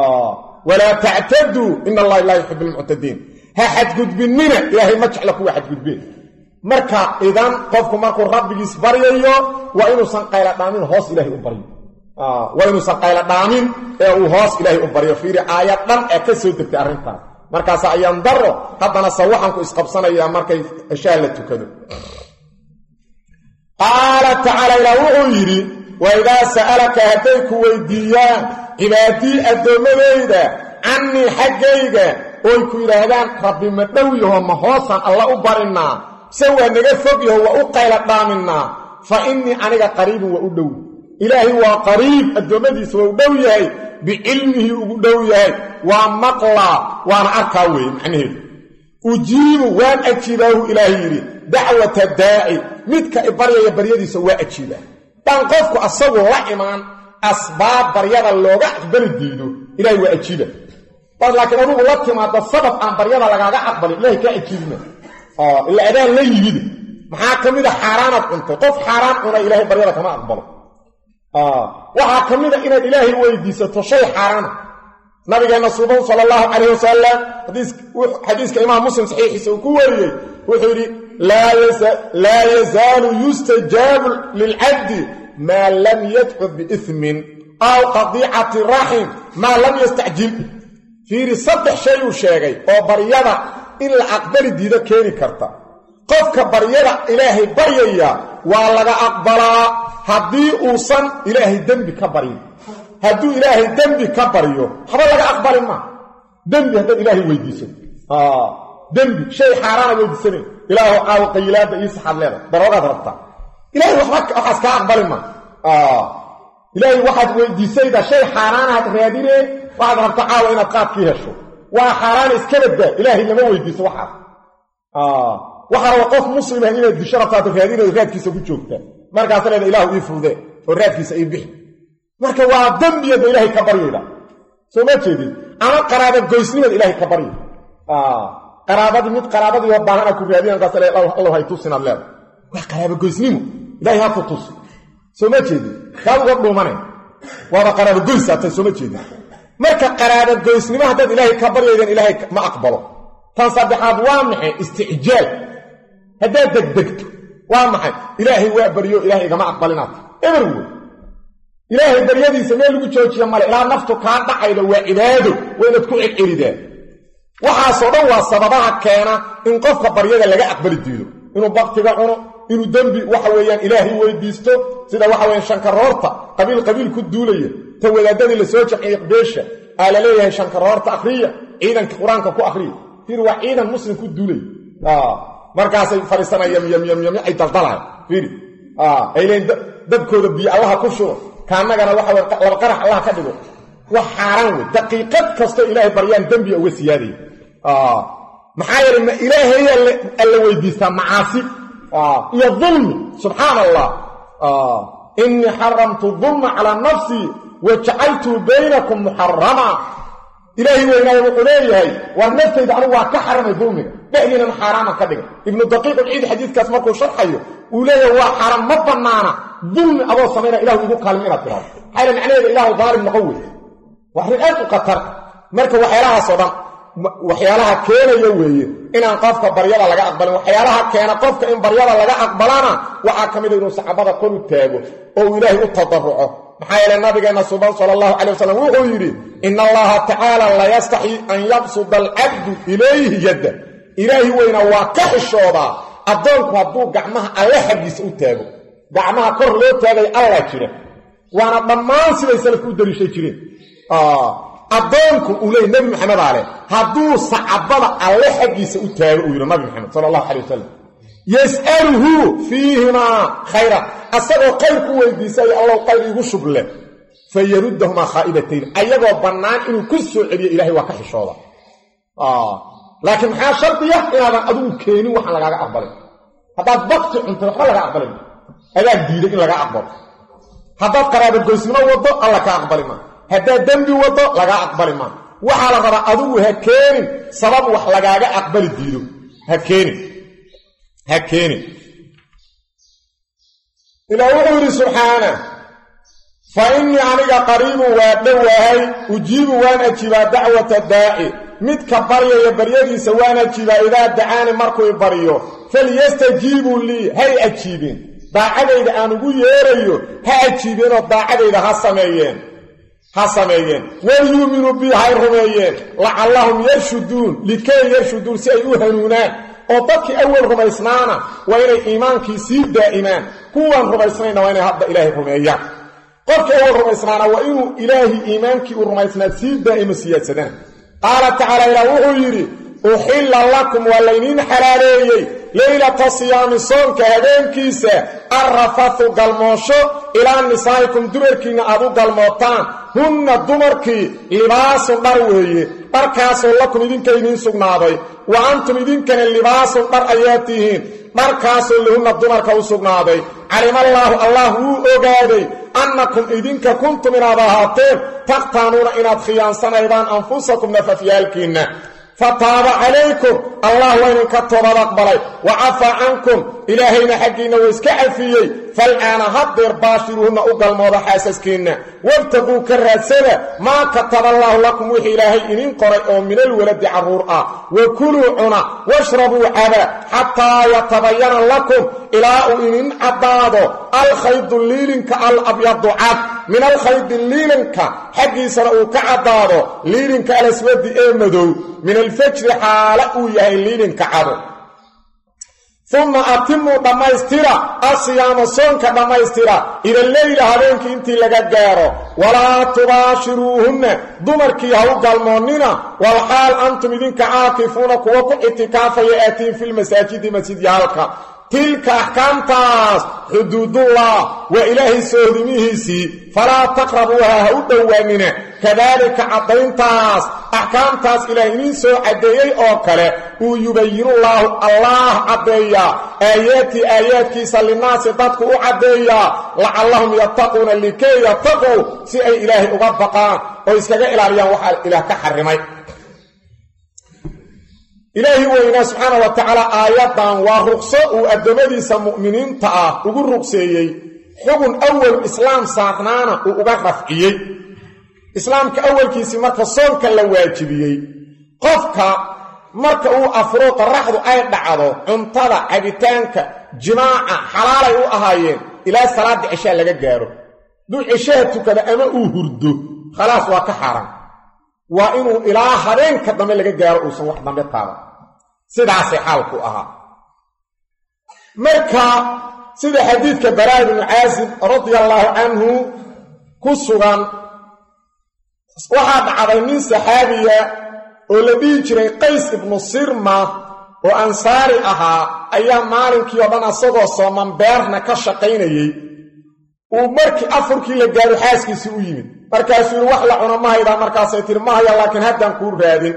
walaa tactaduu ina allahi laa yuxib almuctadiin ha xadgudbinnina ilaahay ma jecla kuwa xadgudbeen marka idan qofku markuu rabbigiis baryayo waa inuusan qayla dhaamin hoos ilaahay u baryo waa inuusan qayla dhaamin ee uu hoos ilaahay u baryo fiiri aayad dhan ee ka soo degtay arrintaas markaasa ayaan daro haddana se waxaanku isqabsanayaa markay ceshaha la tukado qaala tacaala ilaah wuxuu yidhi wa idaa sa'alaka hadday ku weydiiyaan cibaadii addoommadayda cannii xaggayga oy ku yidhaahdaan rabbi ma dhow yaho ma hoosaan alla u barinnaa se waa naga fog yaho waa u qayla dhaaminaa fa innii aniga qariibun waa u dhow ilaahay waa qariib addoommadiisa waa u dhow yahay bicilmihi ugu dhow yahay waa maqlaa waana arkaa weeye macnaheedu ujiibu waan ajiibaahu ilaahay yidhi dacwata daaci midka i baryaya baryadiisa waa ajiibaa dhan qofku asagu la imaan asbaab baryada looga aqbali diido ilahay waa ajiiba bas laakiin adugu la timaado sabab aan baryada lagaaga aqbalin ilahay kaa ajiibina ila adaan la yimid maxaa ka mid a xaaraanaad cuntay qof xaaraan cuna ilahay baryada kama aqbalo waxaa ka mid a inaad ilaahay weydiisato shay xaaraana nabigeenna suuban sala allahu calayh wasalam xadiiska imaam muslim saxiixiisa uu ku wariyey wuxuu yidhi laa yazaalu yustajaabu lilcabdi maa lam yadcu biismin aw qadiicati raxim maa lam yastacjil fiiri saddex shay uu sheegay oo baryada in la aqbali diido keeni karta qofka baryada ilaahay baryaya waa laga aqbalaa haddii uusan ilaahay dembi ka baryin hadduu ilaahay dembi ka baryo haba laga aqbali maa dembi haddaad ilaahay weydiiso dembi shay xaaraana weydiisanayn ilaahu caawo qayilaadda ii saxaad leeda daroogaad rabtaa ilahay waxaas kaa aqbali maa ilaahay waxaad weydiisayda shay xaaraanaad raadinee waxaad rabta caawa inaad qaadkii hesho waa xaaraana iska baddaa ilaahay lama weydiiso waxaas waxaa raba qof muslimah inaad disho rabtaad raadinayo raadkiisa ku joogtaa markaasa leeda ilaahu ii fudee oo raadkiisa ii bixi marka waa dembiyada ilaahay ka baryayda soo ma jeedid ama qaraaba goysnimaad ilaahay ka barya qaraabadii mid qaraabadiioo baahana ku raadina markaas le allow hay tusinaad leeda waa qaraaba goysnimo ilaahay ha ku tus soo ma jeedid kaad uga dhuumane waaba qaraaba goysaatay soo ma jeedid marka qaraaba goysnimo haddaad ilaahay ka baryaydan ilaahay ma aqbalo tan saddexaad waa maxay isticjaal haddaad degdegto waa maxay ilaahay waa baryo ilahay igama aqbalinaad eber wey ilaahay baryadiisa meel lagu joojiya male ilaa naftu kaa dhacayda waa cibaado waa inaad ku celcelidaa waxaasoo dhan waa sababaha keena in qofka baryada laga aqbali diido inuu baktiga cuno inuu dembi waxa weeyaan ilaahay weydiisto sida waxa weeyaan shankaroorta qabiil qabiil ku duulaya ta wadaadadii lasoo jaciyey beesha aa la leeyahay shankaroorta akhriya ciidanka qur-aanka ku akhriya fiir waa ciidan muslim ku duulaya markaasay fadhiisanayaan yamyamyamyo ay daldalahay fiiri ay leeyiin dadkooda biyo allaha ku shubo kaannagana waxa wey laba qarax allah ka dhigo wax xaaraan wey daqiiqad kastoo ilaahay baryaan dembiga uga siyaadaya maxaa yeelay ma ilaahayaa alla weydiistaa macaasi iyo dulmi subxaana allah innii xaramtu dulma calaa nafsii wa jacaltuu baynakum muxarama ilaahay weynaayo wuxuu leeyahay war naftayda anigu waa ka xaramay dulmiga dhexdiinan xaaraaman ka dhigay ibnu daqiiq ulciid xadiidkaas markuu sharxayo uu leeyahay waa xaram ma bannaana dulmi adoo samayna ilahu igu kaalmi inaad tiraado maxaa yale macnaheeda ilaahu daalim noqon wey waa arrin aad u khatar marka waxyaalahaasoo dhan waxyaalaha keenaya weeye inaan qofka baryada laga aqbalin waxyaalaha keena qofka in baryada laga aqbalana waxaa ka mida inuu saxaabada kor u taago oo uu ilaahay u tadaruco maxaa yeele nabigeenna suban sala allahu calay wasalam wuxuu yidhi ina allaha tacaala la yastaxyi an yabsuda alcabdu ilayhi yadda ilaahi weyna waa ka xishoodaa addoonku hadduu gacmaha alle xaggiisa u taago gacmaha kor loo taagay allah jira waana dhammaan siday salafku u daliishay jireen addoonku uu leeyay nebi maxamed ale hadduu sacabada alle xaggiisa u taago uu yidhi nabi maxamed sala allahu calay wasalam yas'aluhu fiihimaa khayra asagoo khayr ku weydiisay allow khayr iigu shuble fa yaruddahumaa khaa'ibatayn ayagoo bannaan inuu ku soo celiyo ilahay waa ka xishooda laakiin maxaa shardiya inaadan adigu keenin waxaan lagaaga aqbalin haddaad bakti cuntay waxba laga aqbalin adaa diiday in laga aqbalo haddaad qaraabagoysnimo waddo alla ka aqbali maa haddaad dembi waddo lagaa aqbali maa waxaa la rabaa adigu ha keenin sabab wax lagaaga aqbali diido ha keenin ha keenin ilaa wuxuu yidhi subxaana fa innii aniga qariibun waa dhowahay ujiibu waan ajiibaa dacwata daaci midka baryaya baryadiisa waan ajiibaa idaa dacaani markuu baryo falyastajiibuu lii hay ajiibeen daacadayda aan ugu yeerayo ha ajiibeenoo daacadayda ha sameeyeen ha sameeyeen walyuuminuu bii hay rumeeyeen lacallahum yarshuduun likay yarshuduun si ay u hanuunaan oo dadkii awal rumaysnaana waa inay iimaankii sii daa'imaan kuwaan rumaysnayna waa inay hadda ilaahay rumeeyaan qofkii awal rumaysnaana waa inuu ilaahi iimaankii uu rumaysnaa sii daa'imo siyaadsadana qaala tacaala ilaah wuxuu yidhi uxilla lakum waa layniin xalaaleeyey leylata siyaami soonka habeenkiisa arrafathu galmoosho ilaa nisaa'ikum dumarkiinna aad u galmootaan hunna dumarkii libaasun dhar weeye dharkaasoo lakum idinka idiin sugnaaday wa antum idinkana libaasun dhar ayaa tihiin dharkaasoo lahunna dumarka u sugnaaday calimallaahu allah wuu ogaaday annakum idinka kuntum inaad ahaateen takhtaanuuna inaad khiyaansanaydaan anfusakum nafafyaalkiinna fataaba calaykum allah waa idinka toobad aqbalay wa cafaa cankum ilaahayna xaggiinna wuu iska cafiyey fal'aana haddeer baashiruuhunna u galmooda xaasaskiinna wabtaquu ka raadsada maa kataba allaahu lakum wixii ilaahay idin qoray oo minalwaladi carruur ah wa kuluu cuna washrabuu caba xataa yatabayana lakum ilaa uu idin caddaado alkhaydu liilinka alabyadu cad min alkhaydi liilinka xaggiisana uu ka caddaado liilinka alaswadi ee madow min alfajri xaala uu yahay liilinka cado uma atimuu dhammaystira asiyaama soonka dhammaystira ila leyla habeenkii intii laga gaaro walaa tubaashiruuhunna dumarkii ha u galmoonnina walxaal antum idinka caakifuuna kuwa ku ictikaafaya aatiin filmasaajidi masjidyaalka tilka axkaamtaas xuduudullah waa ilaahay soodimihiisii falaa taqrabuuha ha u dhowaanina kadaalika caddayntaas axkaamtaas ilaah idiin soo caddeeyey oo kale uu yubayinullaahu allaah caddeeyaa aayaatii aayaadkiisa linnaasi dadku u caddeeyaa lacallahum yattaquuna likay yattaqow si ay ilaahay uga baqaan oo iskaga ilaaliyaan waxaa ilaah ka xarrimay ilaahi weynaa subxaana wa tacaala aayaddan waa ruqso uu addoommadiisa mu'miniinta ah ugu ruqseeyey xugun awalu islaam saarnaana uu uga rafciyey islaamka awalkiisii marka soonka la waajibiyey qofka marka uu afuro qarraxdu ay dhacdo cuntada cabitaanka jimaaca xalaalay u ahaayeen ilaa salaadda cishaa laga gaaro duu cishaha tukada ama uu hurdo khalaas waa ka xaaraan waa inuu ilaa habeenka dambe laga gaaro uusan wax dambe taaban sidaasay xaalku ahaa marka sida xadiidka baraa ibnu caazib radia allaahu canhu ku sugan waxaa dhacday nin saxaabiya oo la dhihi jiray qays ibnu sirma oo ansaari ahaa ayaa maalinkii oo dhan asagoo sooman beerna ka shaqaynayey uu markii afurkii la gaaro xaaskiisii u yimid markaasuu yidhi wax la cuno ma haydaa markaasay tiri ma haya laakiin haddaan kuu raadin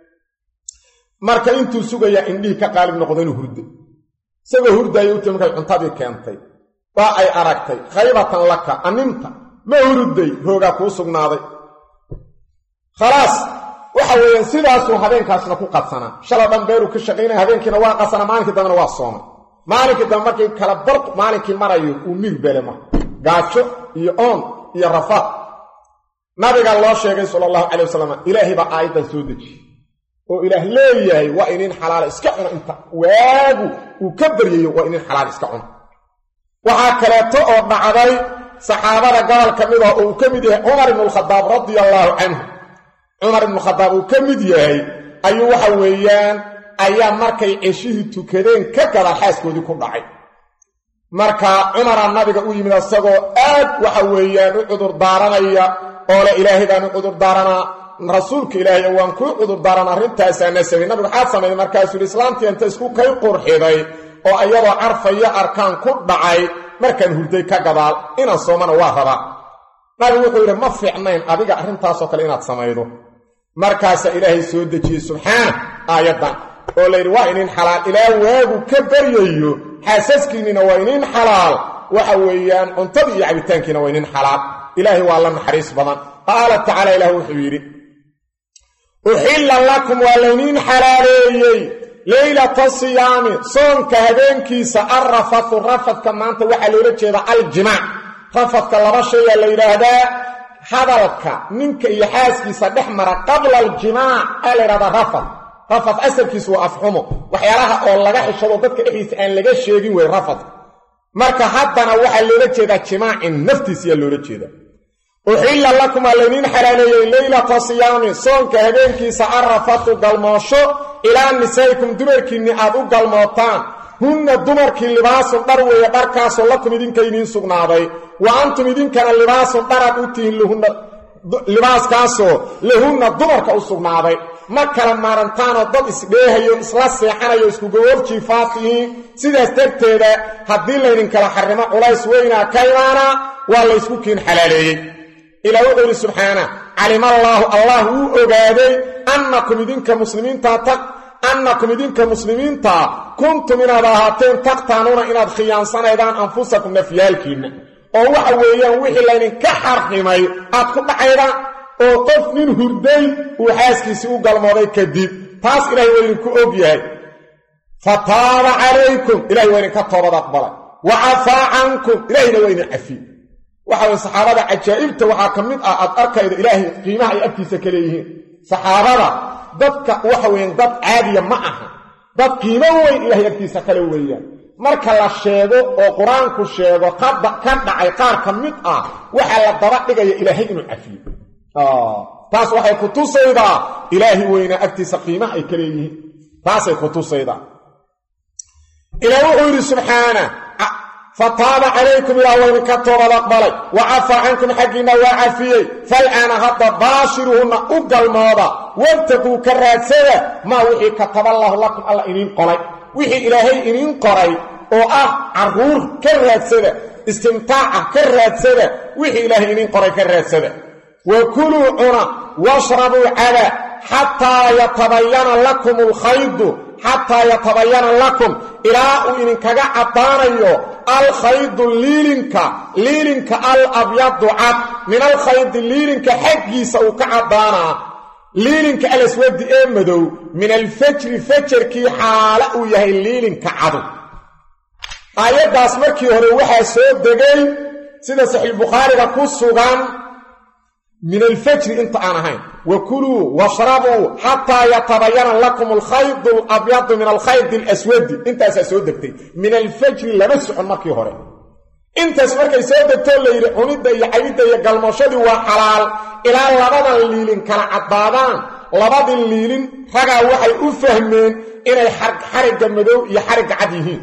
marka intuu sugayaa indhihii ka qaalib noqdo inuu hurday isagoo hurdaya u timi markay cuntadii keentay waa ay aragtay khaybatan laka aninta ma hurudday hoogaa kuu sugnaaday khalaas waxa weeyaan sidaasuu habeenkaasna ku qadsanaa shala dhan beeruu ka shaqaynaya habeenkiina waa qasanaa maalinkii dambena waa soomay maalinkii dambe markii kala bar maalinkii marayo uu mir bele marka gaajo iyo oon iyo rafaad nabiga loo sheegay sala allahu calay wasalam ilaahay baa aayaddan soo dejiyey oo ilaah leeyahay waa inin xalaala iska cuno inta waagu uu ka baryayo waa inin xalaal iska cuno waxaa kaleeto oo dhacday saxaabada gobol ka mid ah oo uu ka mid yahay cumar ibnu alkhadaab radia allaahu canhu cumar ibnu khadaab uu ka mid yahay ayuu waxa weeyaan ayaa markay ceshihii tukadeen ka gadaal xaaskoodii ku dhacay marka cumaraa nabiga u yimid asagoo aad waxa weeyaan u cudur daaranaya oo le ilaahay baan u cudur daaranaa rasuulka ilaahay waan kuu cudur daarana arrintaasaa nasabay nabigu waxaad samayday markaasuu yidhi islaamtii inta isku kay qurxiday oo ayadoo carfayo arkaan ku dhacay markaan hurday ka gadaal inaan soomana waa rabaa nabigu wuxuu yidhi ma fiicnayn adiga arrintaasoo kale inaad samaydo markaasaa ilaahay soo dejiyey subxaana aayaddan oo layidhi waa inin xalaal ilaa waagu ka baryayo xaasaskiinnina waa inin xalaal waxa weeyaan cuntadii iyo cabitaankiina waa inin xalaal ilaahay waa la naxariis badan qaala tacaala ilaah wuxuu yidhi uxilla lakum waa layniin xalaaleeyey leylata siyaami soonka habeenkiisa alrafatu rafadka maanta waxaa loola jeeda aljimaac rafadka laba shayaa la yidhaahdaa hadalka ninka iyo xaaskiisa dhex mara qabla aljimaac aa la yidhahdaa rafad rafad asalkiisu waa afxumo waxyaalaha oo laga xishado dadka dhexdiisa aan laga sheegin wey rafadka marka haddana waxaa loola jeedaa jimaacin naftiisiyaa loola jeedaa uxilla lakum aa layniin xalaaleeyey leylata siyaami soonka habeenkiisa arrafatu galmoosho ilaa nisaa'ikum dumarkiinni aad u galmootaan hunna dumarkii libaasun dhar weeye dharkaasoo lakum idinka idiin sugnaaday wa antum idinkana libaasun dharaad u tihiin lahunna libaaskaasoo lahunna dumarka u sugnaaday ma kala maarantaanoo dad isdheehayo isla seexanayo iskugawarjiifaa tihiin sidaas darteeda haddii laydinkala xarrimo culays weynaa ka imaanaa waa laysku kiin xalaaleeyey ilaa wuxuu yidhi subxaana calimallaahu allah wuu ogaaday annakum idinka muslimiintaa annakum idinka muslimiintaa kuntum inaad ahaateen taqtaanuuna inaad khiyaansanaydaan anfusakum nafyaalkiinna oo waxa weeyaan wixii laydinka xarrimay aad ku dhacaydaan oo qof nin hurday uu xaaskiisii u galmooday kadib taas ilahay waa idinku og yahay fa taaba calaykum ilahay waa idinka toobad aqbalay wa cafaa cankum ilahayna waa idin cafiy waxa weye saxaabada cajaa'ibta waxaa ka mid ah aad arkayda ilaahay qiimaha ay agtiisa ka leeyihiin saxaabada dadka waxa weeyaan dad caadiya ma aha dad qiimo weyn ilahay agtiisa kale weeyaan marka la sheego oo qur-aanku sheego ka dhacay qaar ka mid ah waxaa la daba dhigaya ilaahay inuu cafiyo taas waxay ku tusaydaa ilaahi weynaa agtiisa qiimaha ay ka leeyihiin taasay ku tusaydaa ilaah wuxuu yidhi subxaana fataaba calaykum ilaah waa idinka toobad aqbalay wa cafaa cankum xaggiinna waa cafiyey fal'aana hadda baashiruhunna u galmooda wabtaguu ka raadsada maa wixii kataballaahu lakum alla iniin qoray wixii ilaahay iniin qoray oo ah carruur ka raadsada istimtaaca ka raadsada wixii ilaahay iniin qoray ka raadsada wa kuluu cuna washrabuu caba xataa yatabayana lakum alkhaydu xataa yatabayana lakum ilaa uu idinkaga caddaanayo alkhaydu liilinka liilinka al abyadu cad min alkhaydi liilinka xaggiisa uu ka caddaanaa liilinka alaswadi ee madow min alfajri fajarkii xaala uu yahay liilinka cadu aayaddaas markii hore waxaa soo degay sida saxiixbukhaariga ku sugan min alfajri inta aan ahayn wa kuluu washrabuu xataa yatabayana lakum alkhaydu alabyadu min alkhaydi alaswadi intaasaa soo degtay min alfajri lama socon markii hore intaas markay soo degtoo layidhi cunidda iyo cabidda iyo galmooshadii waa xalaal ilaa labadan liilin kala caddaadaan labadii liilin ragaa waxay u fahmeen inay xarigga madow iyo xarigga cad yihiin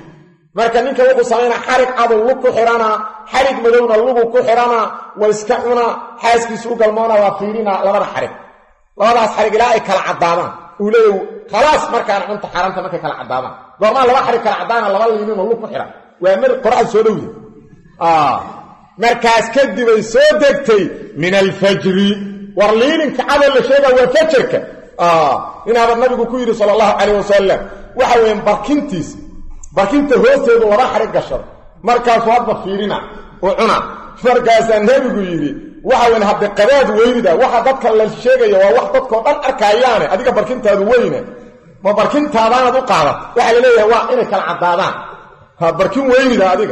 marka ninka wuxuu samaynaa xarig cadow lug ku xidhanaa xarig madowna lugu ku xidhanaa waa iska cunaa xaaskiisu u galmoona waa fiirinaa labada xarig labadaas xarig ilaa ay kala caddaadaan uu leeya khalaas markaana cunta xaaraanta markay kala caddaadaan goormaa laba xarig kala caddaana laba liininoo lug ku xidhan waa mar qoraxda soo dhowda markaas kadibay soo degtay min alfajri war liininka cadow la sheegaa waa fajarka inaaba nabigu ku yidhi sala allahu calayh wasalam waxa weeyaan barkintiis barkinta hoosteedu laba xarig gashada markaasuu hadba fiirina u cuna markaasaa nebigu yidhi waxa weyn hadde qadaad weynida waxa dadka la sheegaya waa wax dadkao dhan arkaayaane adiga barkintaadu weyne ma barkintaadaanad u qaadata waxaa la leeyahay waa inay kala caddaadaan barkin weynida adiga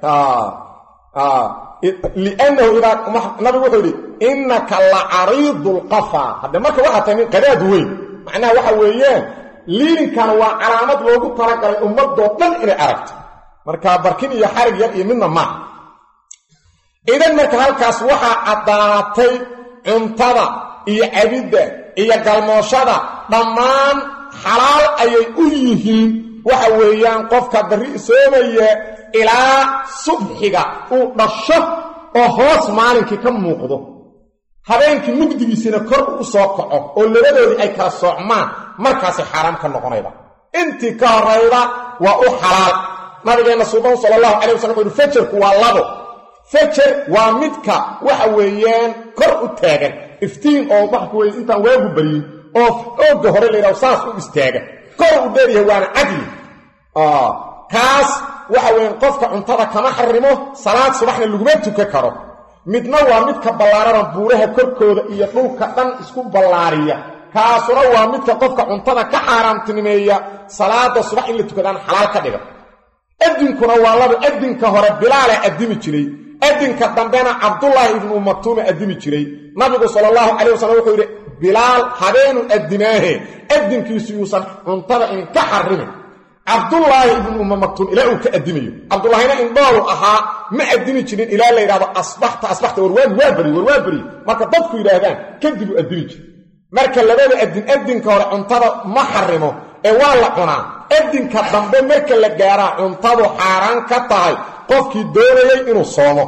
liannahu idaa nabigu wuxuu yidhi innaka la cariidu lqafa hadde marka waxaa tahay nin qadaad weyn macnaha waxa weeyaan liininkan waa calaamad loogu talagalay ummadoo dhan inay aragto marka barkin iyo xarig yar iyo midna maaha idan marka halkaas waxaa caddaatay cuntada iyo cabidda iyo galmooshada dhammaan xalaal ayay u yihiin waxa weeyaan qofka barri soomaya ilaa subxiga uu dhasho oo hoos maalinkii ka muuqdo habeenkii mugdigiisina kor u soo kaco oo labadoodii ay kala soocmaan markaasay xaaraam ka noqonayda intii ka horayda waa u xalaal nabigeenna suuban sala allahu calay wasalam wuxu uhi fajarku waa labo fajar waa midka waxa weeyaan kor u taagan iftiin oo waxa weye intaan waagu baryin oo oogga hore layidhaho saas u istaaga kor u dheeryahay waana cadli kaas waxa weeyaan qofka cuntada kama xarimo salaad subaxna laguma tukan karo midna waa midka ballaarana buuraha korkooda iyo dhulka dhan isku ballaariya kaasuna waa midka qofka cuntada ka xaaraamtinimeeya salaada subax in la tukadaan xalaal ka dhiga adinkuna waa laba adinka hore bilaala addimi jiray adinka dambena cabdullaahi ibnu umatuume addimi jiray nabigu sala allahu calayh wasalam wuxuu yidhi bilaal habeenu addimaahe adinkiisu yuusan cuntada inka xarimin cabdullaahi ibnu umma maktuum ilaa uu ka addimayo cabdullaahina indhoolu ahaa ma addimi jirin ilaa la yidhahdo asbaxta asbaxta warwaagi waa beri war waa beri marka dadku yidhaahdaan kadib uu addimi jira marka labada adin adinka hore cuntada ma xarimo ee waa la cunaa adinka dambe marka la gaaraa cuntadu xaaraan ka tahay qofkii doonayay inuu soomo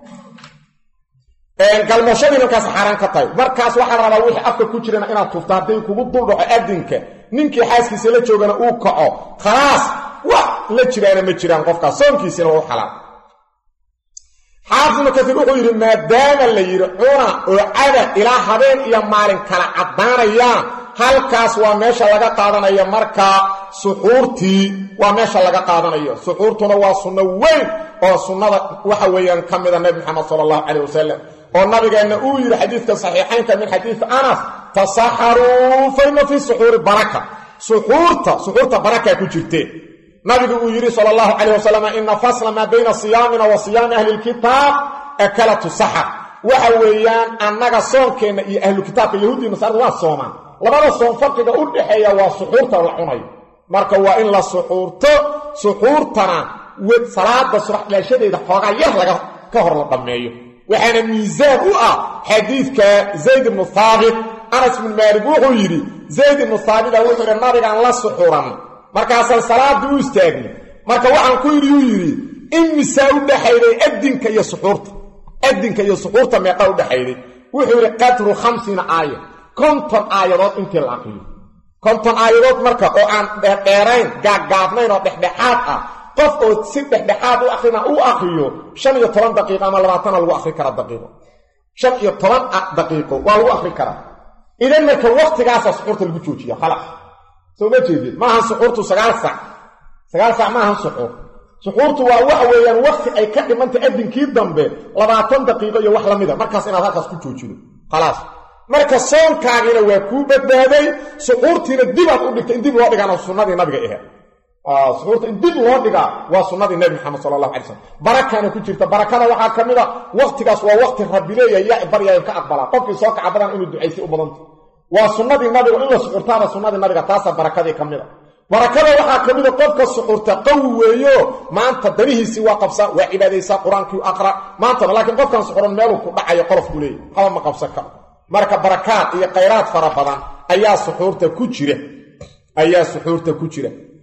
galmashadii markaas xaaraan ka tahay markaas waxaa rabaa wixii afka ku jirana inaad tufto hadday kugu duldhaco adinka ninkii xaaskiisa la joogana uu kaco khalaas wax la jiraana ma jiraan qofkaas soonkiisina waa u xalaal xaafid ibnu kasiir wuxuu yidhi maadaama la yidhi cuna oo cada ilaa habeen iyo maalin kala caddaanayaan halkaas waa meesha laga qaadanayo markaa suxuurtii waa meesha laga qaadanayo suxuurtuna waa sunno weyn oo sunnada waxa weeyaan ka mida nebi moxamed sala allahu calayh wasalam oo nabigeenna uu yidhi xadiidka saxiixaynka min xadiidi anas tasaxaruu fa inna fii suxuuri baraka suxuurta suxuurta barakaa ku jirtee nabigu uu yidhi sala allahu calayh wasalam ina fasla maa bayna siyaamina wa siyaami ahli lkitaab akalatu saxar waxa weeyaan annaga soonkeenna iyo ahlukitaabka yahuudiya nasaarada waa soomaan labada soon farqiga u dhaxeeya waa suxuurta la cunayo marka waa in la suxuurto suxuurtana salaada subax dhalashadeeda xoogaa yar laga ka hor la dhammeeyo waxaana miisaan u ah xadiidka zayd ibnu haabit anas ibnu maalik wuxuu yidhi zayd ibnu haabita wuxuu yidhi nabigaan la suxuran markaasaan salaaddii u istaagnay marka waxaan ku yidhi uu yidhi imisaa u dhaxayday adinka iyo suxuurta adinka iyo suxuurta meeqa u dhaxayday wuxuu yidhi qadru khamsiina aaya konton aayadood intii la aqriyo konton aayadood marka oo aan dheerdheerayn gaaggaabnayn oo dhexdhexaad ah qof oo si dhexdhexaad u akrina u akriyo shan iyo toban daqiiqo ama labaatana lagu akri karaa daqiiqo shan iyo toban daqiiqo waa lagu akri karaa idan marka waktigaasa suxuurta lagu joojiya khalaas soo ma jeedid maahan suxuurtu sagaal sac sagaal sac maahan suxuur suxuurtu waa waxa weeyaan wakti ay ka dhimantay adinkii dambe labaatan daqiiqo iyo wax la mida markaas inaad halkaas ku joojido khalaas marka soonkaagina waa kuu badbaaday suxuurtiina dibaad u dhigtay in dib loo dhigaana sunnadii nabiga ahe suxuurta in dib loo dhigaa waa sunnadii nebi maxamed sala allahu alay slam barakaana ku jirta barakada waxaa ka mid a waktigaas waa wakti rabbi leeyahay yaa baryayan ka aqbalaa qofkii soo kaca badan inuu ducaystay u badanta waa sunnadii nabiga in la suxurtaana sunnadii nabiga taasaa barakadii ka mid a barakada waxaa ka mida qofka suxurta qawi weeyo maanta danihiisii waa qabsaa waa cibaadaysaa qur-aankii aqra maantana laakiin qofkan suxuran meeluu ku dhacayo qolofku leeyahy haba ma qabsan karo marka barakaad iyo khayraad fara badan ayaa suxuurta ku jira ayaa suxuurta ku jira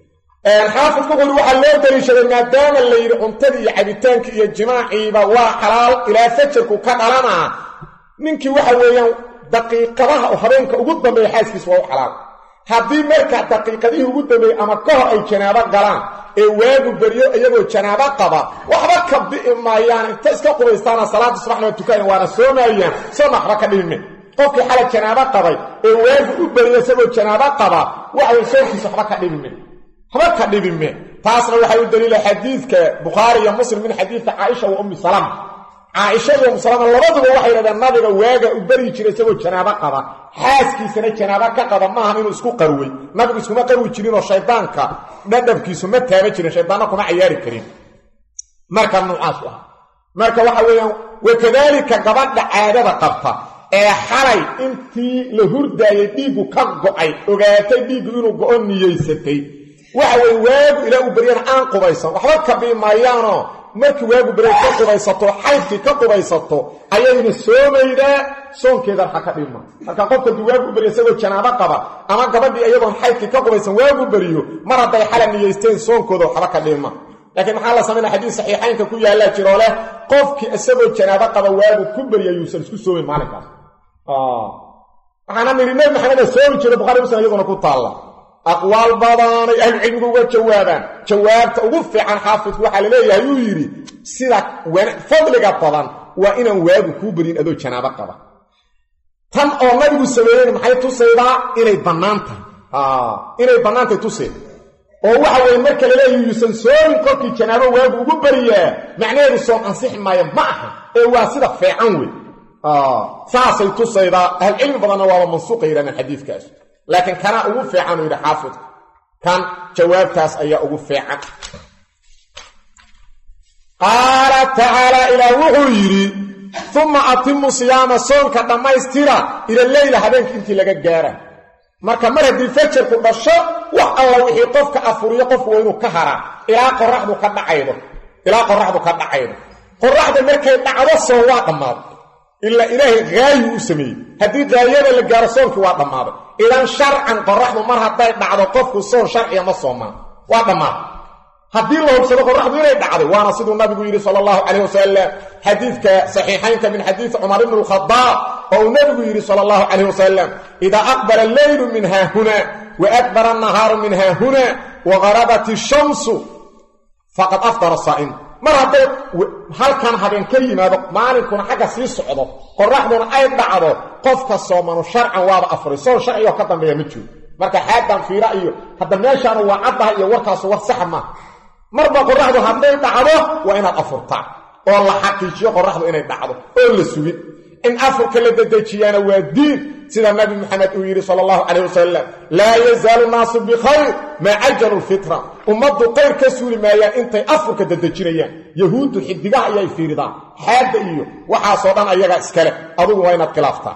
xaafidku wuxuuri waxaa loo daliishaday maadaama la yidhi cuntadii iyo cabitaankii iyo jimaaciiba waa xalaal ilaa fajarku ka dhalanaa ninkii waxa weeyaan daqiiqadaha oo habeenka ugu dambeeya xaaskiisa waa u xalaal haddii marka daqiiqadihii ugu dambeeyey ama ka hor ay janaabo galaan ee waagu beryo iyagoo janaabo qaba waxba ka bi'i maayaan inta iska qubaystaana salaada subaxna waa tukanaya waana soomaayaan soona waxba ka dhihime qofkii xalay janaabo qabay ee waagu u beriyo isagoo janaabo qaba waxay soonkiisa waxba ka dhibime waxba ka dhibime taasna waxay u daliila xadiidka bukhaari iyo muslim min xadiidka caaisha wa ummi salama caaisha iyo ummu salama labaduba waxay yidhahdeen nabiga waaga u beryi jiray isagoo janaabo qaba xaaskiisana janaabo ka qaba maahan inuu isku qarwey nabigu iskuma qarwi jirinoo shaydaanka dhadhabkiisu ma taaba jirin shaydaanna kuma cayaari karin marka nuucaas u ah marka waxa weeyaan wakadaalika gabadha caadada qabta ee xalay intii la hurdaayay dhiiggu ka go'ay ogaatay dhiiggu inuu go'o niyeysatay waxa weye waagu ilaa uu beryana aan qubaysan waxba ka bii maayaanoo markii waagu berya ka qubaysato xaydkii ka qubaysato ayayna soomaydaa soonkeeda waxa ka dhima marka qofka duu waagu u berya isagoo janaabo qaba ama gabadhii iyadoon xaydkii ka qubaysan waagu beriyo mar hadday xala niyeysteen soonkooda waxba ka dhima laakiin maxaa la samaynaa xadiis saxiixaynka ku yaallaa jiroo leh qofkii isagoo janaabo qaba waagu ku berya yuusan isku soomin maalinkaas waxaana nidhi nebi maxameda soomi jira bukhari muslim iyaduna ku taalla aqwaal badanay ahlucilmigu uga jawaabaan jawaabta ugu fiican xaafidku waxaa laleeyahay uu yidhi sida fadliga badan waa inaan waagu kuu beryin adoo janaabo qaba tan oo nabigu sameeyen maxay tusaydaa inay bannaan tahay inay bannaantahay tuseen oo waxa weye marka laleeyahy yuusan soomin kolkii janaabo waagu ugu beriyaa macnaheedu soom ansixi maayo ma aha ee waa sida fiican wey saasay tusaydaa ahlucilmi badanna waaba mansuuqa yidhahdeen xadiidkaas laakiin kanaa ugu fiican uu yidhi xaafidku kan jawaabtaas ayaa ugu fiican qaala tacaala ilaah wuxuu yidhi uma atimu siyaama soonka dhammaystira ila leyla habeenka intii laga gaara marka mar haddii fajarku dhasho wax alla wixii qofka afuriyo qofku waa inuu ka haraa ilaa qoraxdu ka dhacaydo ilaa qoraxdu ka dhacaydo qoraxda markay dhacdo soon waa dhammaaday ilaa ilaahay haayu u sameeyey haddii gaayada la gaaro soonkii waa dhammaaday idan sharcan qoraxdu mar hadday dhacdo qofku soon sharciya ma soomaan waa dhammaaday haddii la hubsado qoraxdu inay dhacday waana siduu nabigu yidhi sala allahu calayh wasalam xadiidka saxiixaynka min xadiidi cumar ibni alkhadaab oo uu nabigu yidhi sala allahu calayh wasalam idaa aqbala alleylu min haahuna wa akbara annahaaru min haahuna wa garabat ishamsu faqad afdara saa'im mar hadday halkan habeen ka yimaado maalinkuna xagga sii socdo qoraxduna ay dhacdo qofka soomanu sharcan waaba afuray soon sharcigoo ka dambeeya ma jiro marka xaadan fiira iyo hadda meeshaanu waa caddaha iyo warkaasu war saxa maaha marba qoraxdu hadday dhacdo waa inaad afurtaa oo la xaqiijiyo qoraxdu inay dhacdo oo la sugin in afurka la dedejiyaana waa diin sida nabi maxamed uu yidhi sala allahu calayh wasalam laa yazaalu naasu bikhayr maa cajalu lfitra ummaddu qayr ka suuli maayaan intay afurka dedejinayaan yahuuddu xidigaha ayay fiiridaan xaadda iyo waxaasoo dhan ayagaa iskale adugu waa inaad khilaaftaa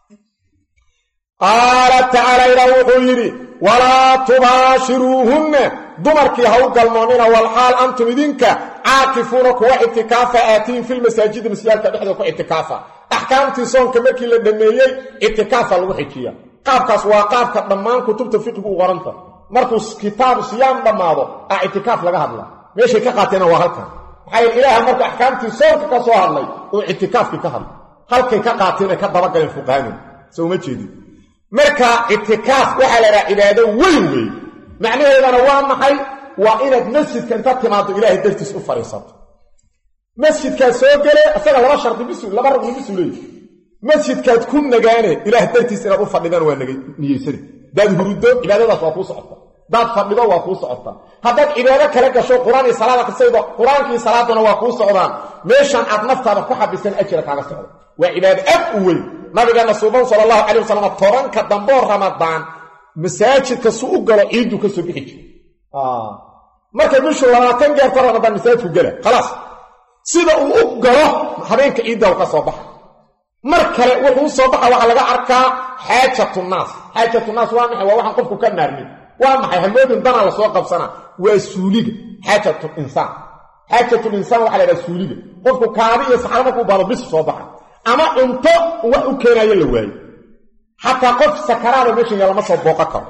qaala tacaala ilaah wuxuu yidhi walaa tubaashiruuhunna dumarkii ha u galmoonnina walxaal antum idinka caakifuuna kuwa ictikaafa aatiin filmasaajidi masyaalka dhexdooda ku ictikaafa axkaamtii soonka markii la dhammeeyey ictikaafa lagu xijiya qaabkaas waa qaabka dhammaan kutubta fiqigu u qoranta markuu kitaabu siyaam dhammaado a ictikaaf laga hadla meeshay ka qaateena waa halkan maxaa yeel ilaaha markuu axkaamtii soonka ka soo hadlay uu ictikaafkii ka hadlay halkay ka qaateen ay ka dabagaleen fuqahadu soo uma jeedin marka ictikaaf waxaa la idhaha cibaado weyn weey macnaheedana waa maxay waa inaad masjidka inta timaado ilaahay dartiis u fadhiisato masjidkaad soo gele isaga laba shardi bisu laba ragni bisu leeyi masjidkaad ku nagaane ilaah dartiis inaad u fadhidaan waa niyeysani hadaad huruddo cibaadadaas waa kuu socota hadaad fadhido waa kuu socota haddaad cibaado kala gasho qur-aan iyo salaada kasaydo qur-aankii salaaduna waa kuu socdaan meeshan aad naftaada ku xabisan ajira kaaga socdo waa cibaado aad u weyn nabigeena suuban sala allahu calay wasalam tobanka damboo ramadaan masaajidka su u galo ciidduu ka soo bixi jira markay bishu labaatan gaarto ramadaan masaajidku gela khalaas sida uu u galo habeenka ciiddaw ka soo baxa mar kale wuxuu u soo baxa waxaa laga arkaa xaajatunaas xaajatunaas waa maxay waa waxaan qofku ka maarmin waa maxay hamoodin danaa lasoo qabsanaa waa suuliga xaajatul insaan xaajatul insaan waxaa la ydhaha suuliga qofku kaadi iyo saxro markuu baado bis soo baxa ama cunto wax u keenaayo la waayo xataa qof sakaraada meeshan yaa lama soo booqan karo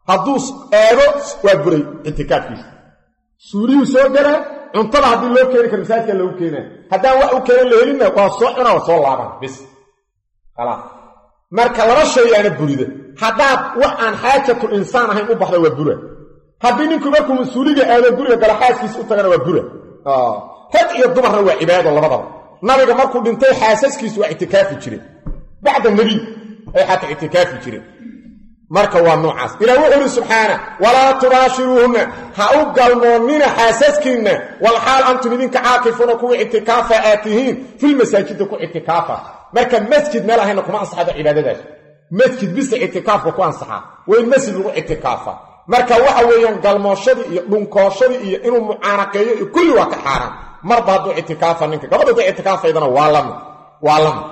hadduu eego waa buray ictikaafkiisa suuliyuu soo garaa cuntada haddii loo keeni karo masaajidka lagu keenaa haddaan wax u keenan la helinna waa soo cuna waa soo laaban bis khalaas marka laba shay aana burida haddaad wax aan xaajatul insaan ahayn u baxda waa bura haddii ninku markuu mas-uuliga aado guriga galo xaaskiisa u tagana waa bura rag iyo dumarna waa cibaado labadaba nabiga markuu dhintay xaasaskiisu waa ictikaafi jireen bacda nebiy ay xataa ictikaafi jireen marka waa noocaas ilah wuxuu uhi subxaana walaa tubaashiruuhunna ha u galmoonnina xaasaskiinna walxaal antum idinka caakifuuna kuwa ictikaafa aad tihiin filmasaajida ku ictikaafa marka masjid meel ahayna kuma ansaxada cibaadadaas masjid bisa ictikaafka ku ansaxaa waa in masjid lagu ictikaafa marka waxa weeyaan galmooshadii iyo dhunkooshadii iyo inuu mucaanaqeeyo iyo kulli waa ka xaaraan marba hadduu ictikaafa ninka gabadha hadday ictikaafaydana waa lamid waa lamid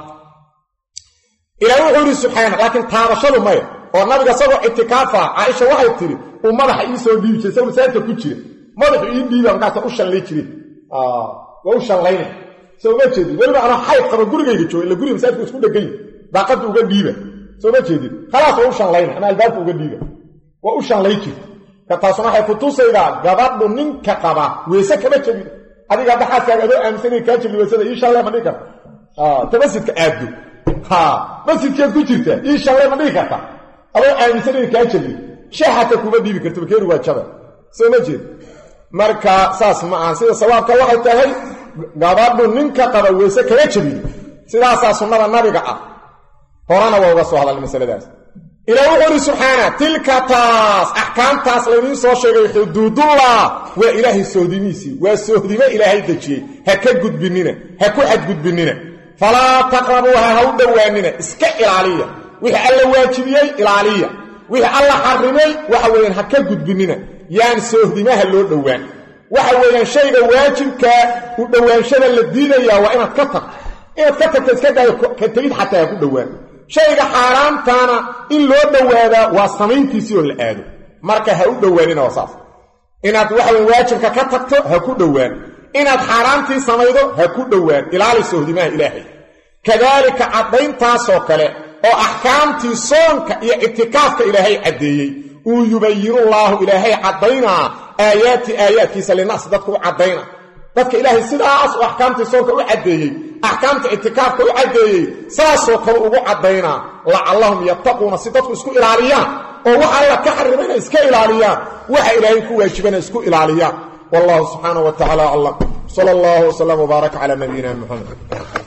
ilah wuxuu yidhi subxaana laakiin taabashadu maya oo nabiga isagoo ictikaafa caaisha waxay tidhi uu madaxa ii soo dhiibi jiray isagoo masaajidka ku jira madaxu ii dhiiba markaasa u shallay jireen waa u shallayna soo ma jeedid weliba anoo xayd qaba gurigayga jooga illa guriga masaajidka isku dhegan daaqadda uga dhiiba soo ma jeedid khalaas waa u shallayna ama albaabka uga dhiiba waa u shallay jirta ka taasuna waxay ku tusaydaa gabadhu ninka qaba weese kama jebin adiga hadda xaaskaaga adoo aaminsanay kaa jebi weysada ii shallee ma dhihi karta ta masjidka aaddo ha masjidkeed ku jirta ii shallee ma dhihi karta adoo aaminsanay kaa jebi shaxata kuma dhiibi karta bakeeri waa jaba soo ma jeed marka saas ma aha sida sawaabka waxay tahay gabadhu ninka qaba weyse kama jebin sidaasaa sunnada nabiga ah horena waa uga soo hadalna masaladaas ilaa wuxuu uhi subxaana tilka taas axkaamtaas laydiin soo sheegay xuduudullah waa ilaahay sohdimiisii waa sohdimo ilaahay dejiyey ha ka gudbinina ha ku xadgudbinina falaa taqrabuuha ha u dhowaanina iska ilaaliya wixii alla waajibiyey ilaaliya wixii alla xarimay waxa weeyaan ha ka gudbinina yaan sohdimaha loo dhowaan waxa weeyaan shayga waajibkaa u dhowaanshada la diidayaa waa inaad ka tagto inaad ka tagto iska daayo ka tegid xataa ha ku dhowaan shayga xaaraamtaana in loo dhowaadaa waa samayntiisii oo la aado marka ha u dhowaanina waa saas inaad waxaweyn waajibka ka tagto ha ku dhowaan inaad xaaraamtii samaydo ha ku dhowaan ilaali sohdimaha ilaahay kadaalika caddayntaasoo kale oo axkaamtii soonka iyo ictikaafka ilaahay caddeeyey uu yubayinullaahu ilaahay caddaynaa aayaati aayaadkiisa linaas dadku u caddayna dadka ilaahay sidaas uu axkaamtii soonka u caddeeyey axkaamta ictikaafka u caddeeyey saasoo kale ugu caddaynaa lacallahum yattaquuna si dadku isku ilaaliyaan oo waxa alla ka xarimayna iska ilaaliyaan waxa ilaahay ku waajibana isku ilaaliyaan wallahu subxaanahu wa tacaala aclam sala allahu wasalam wbaaraka calaa nabiyina muxamed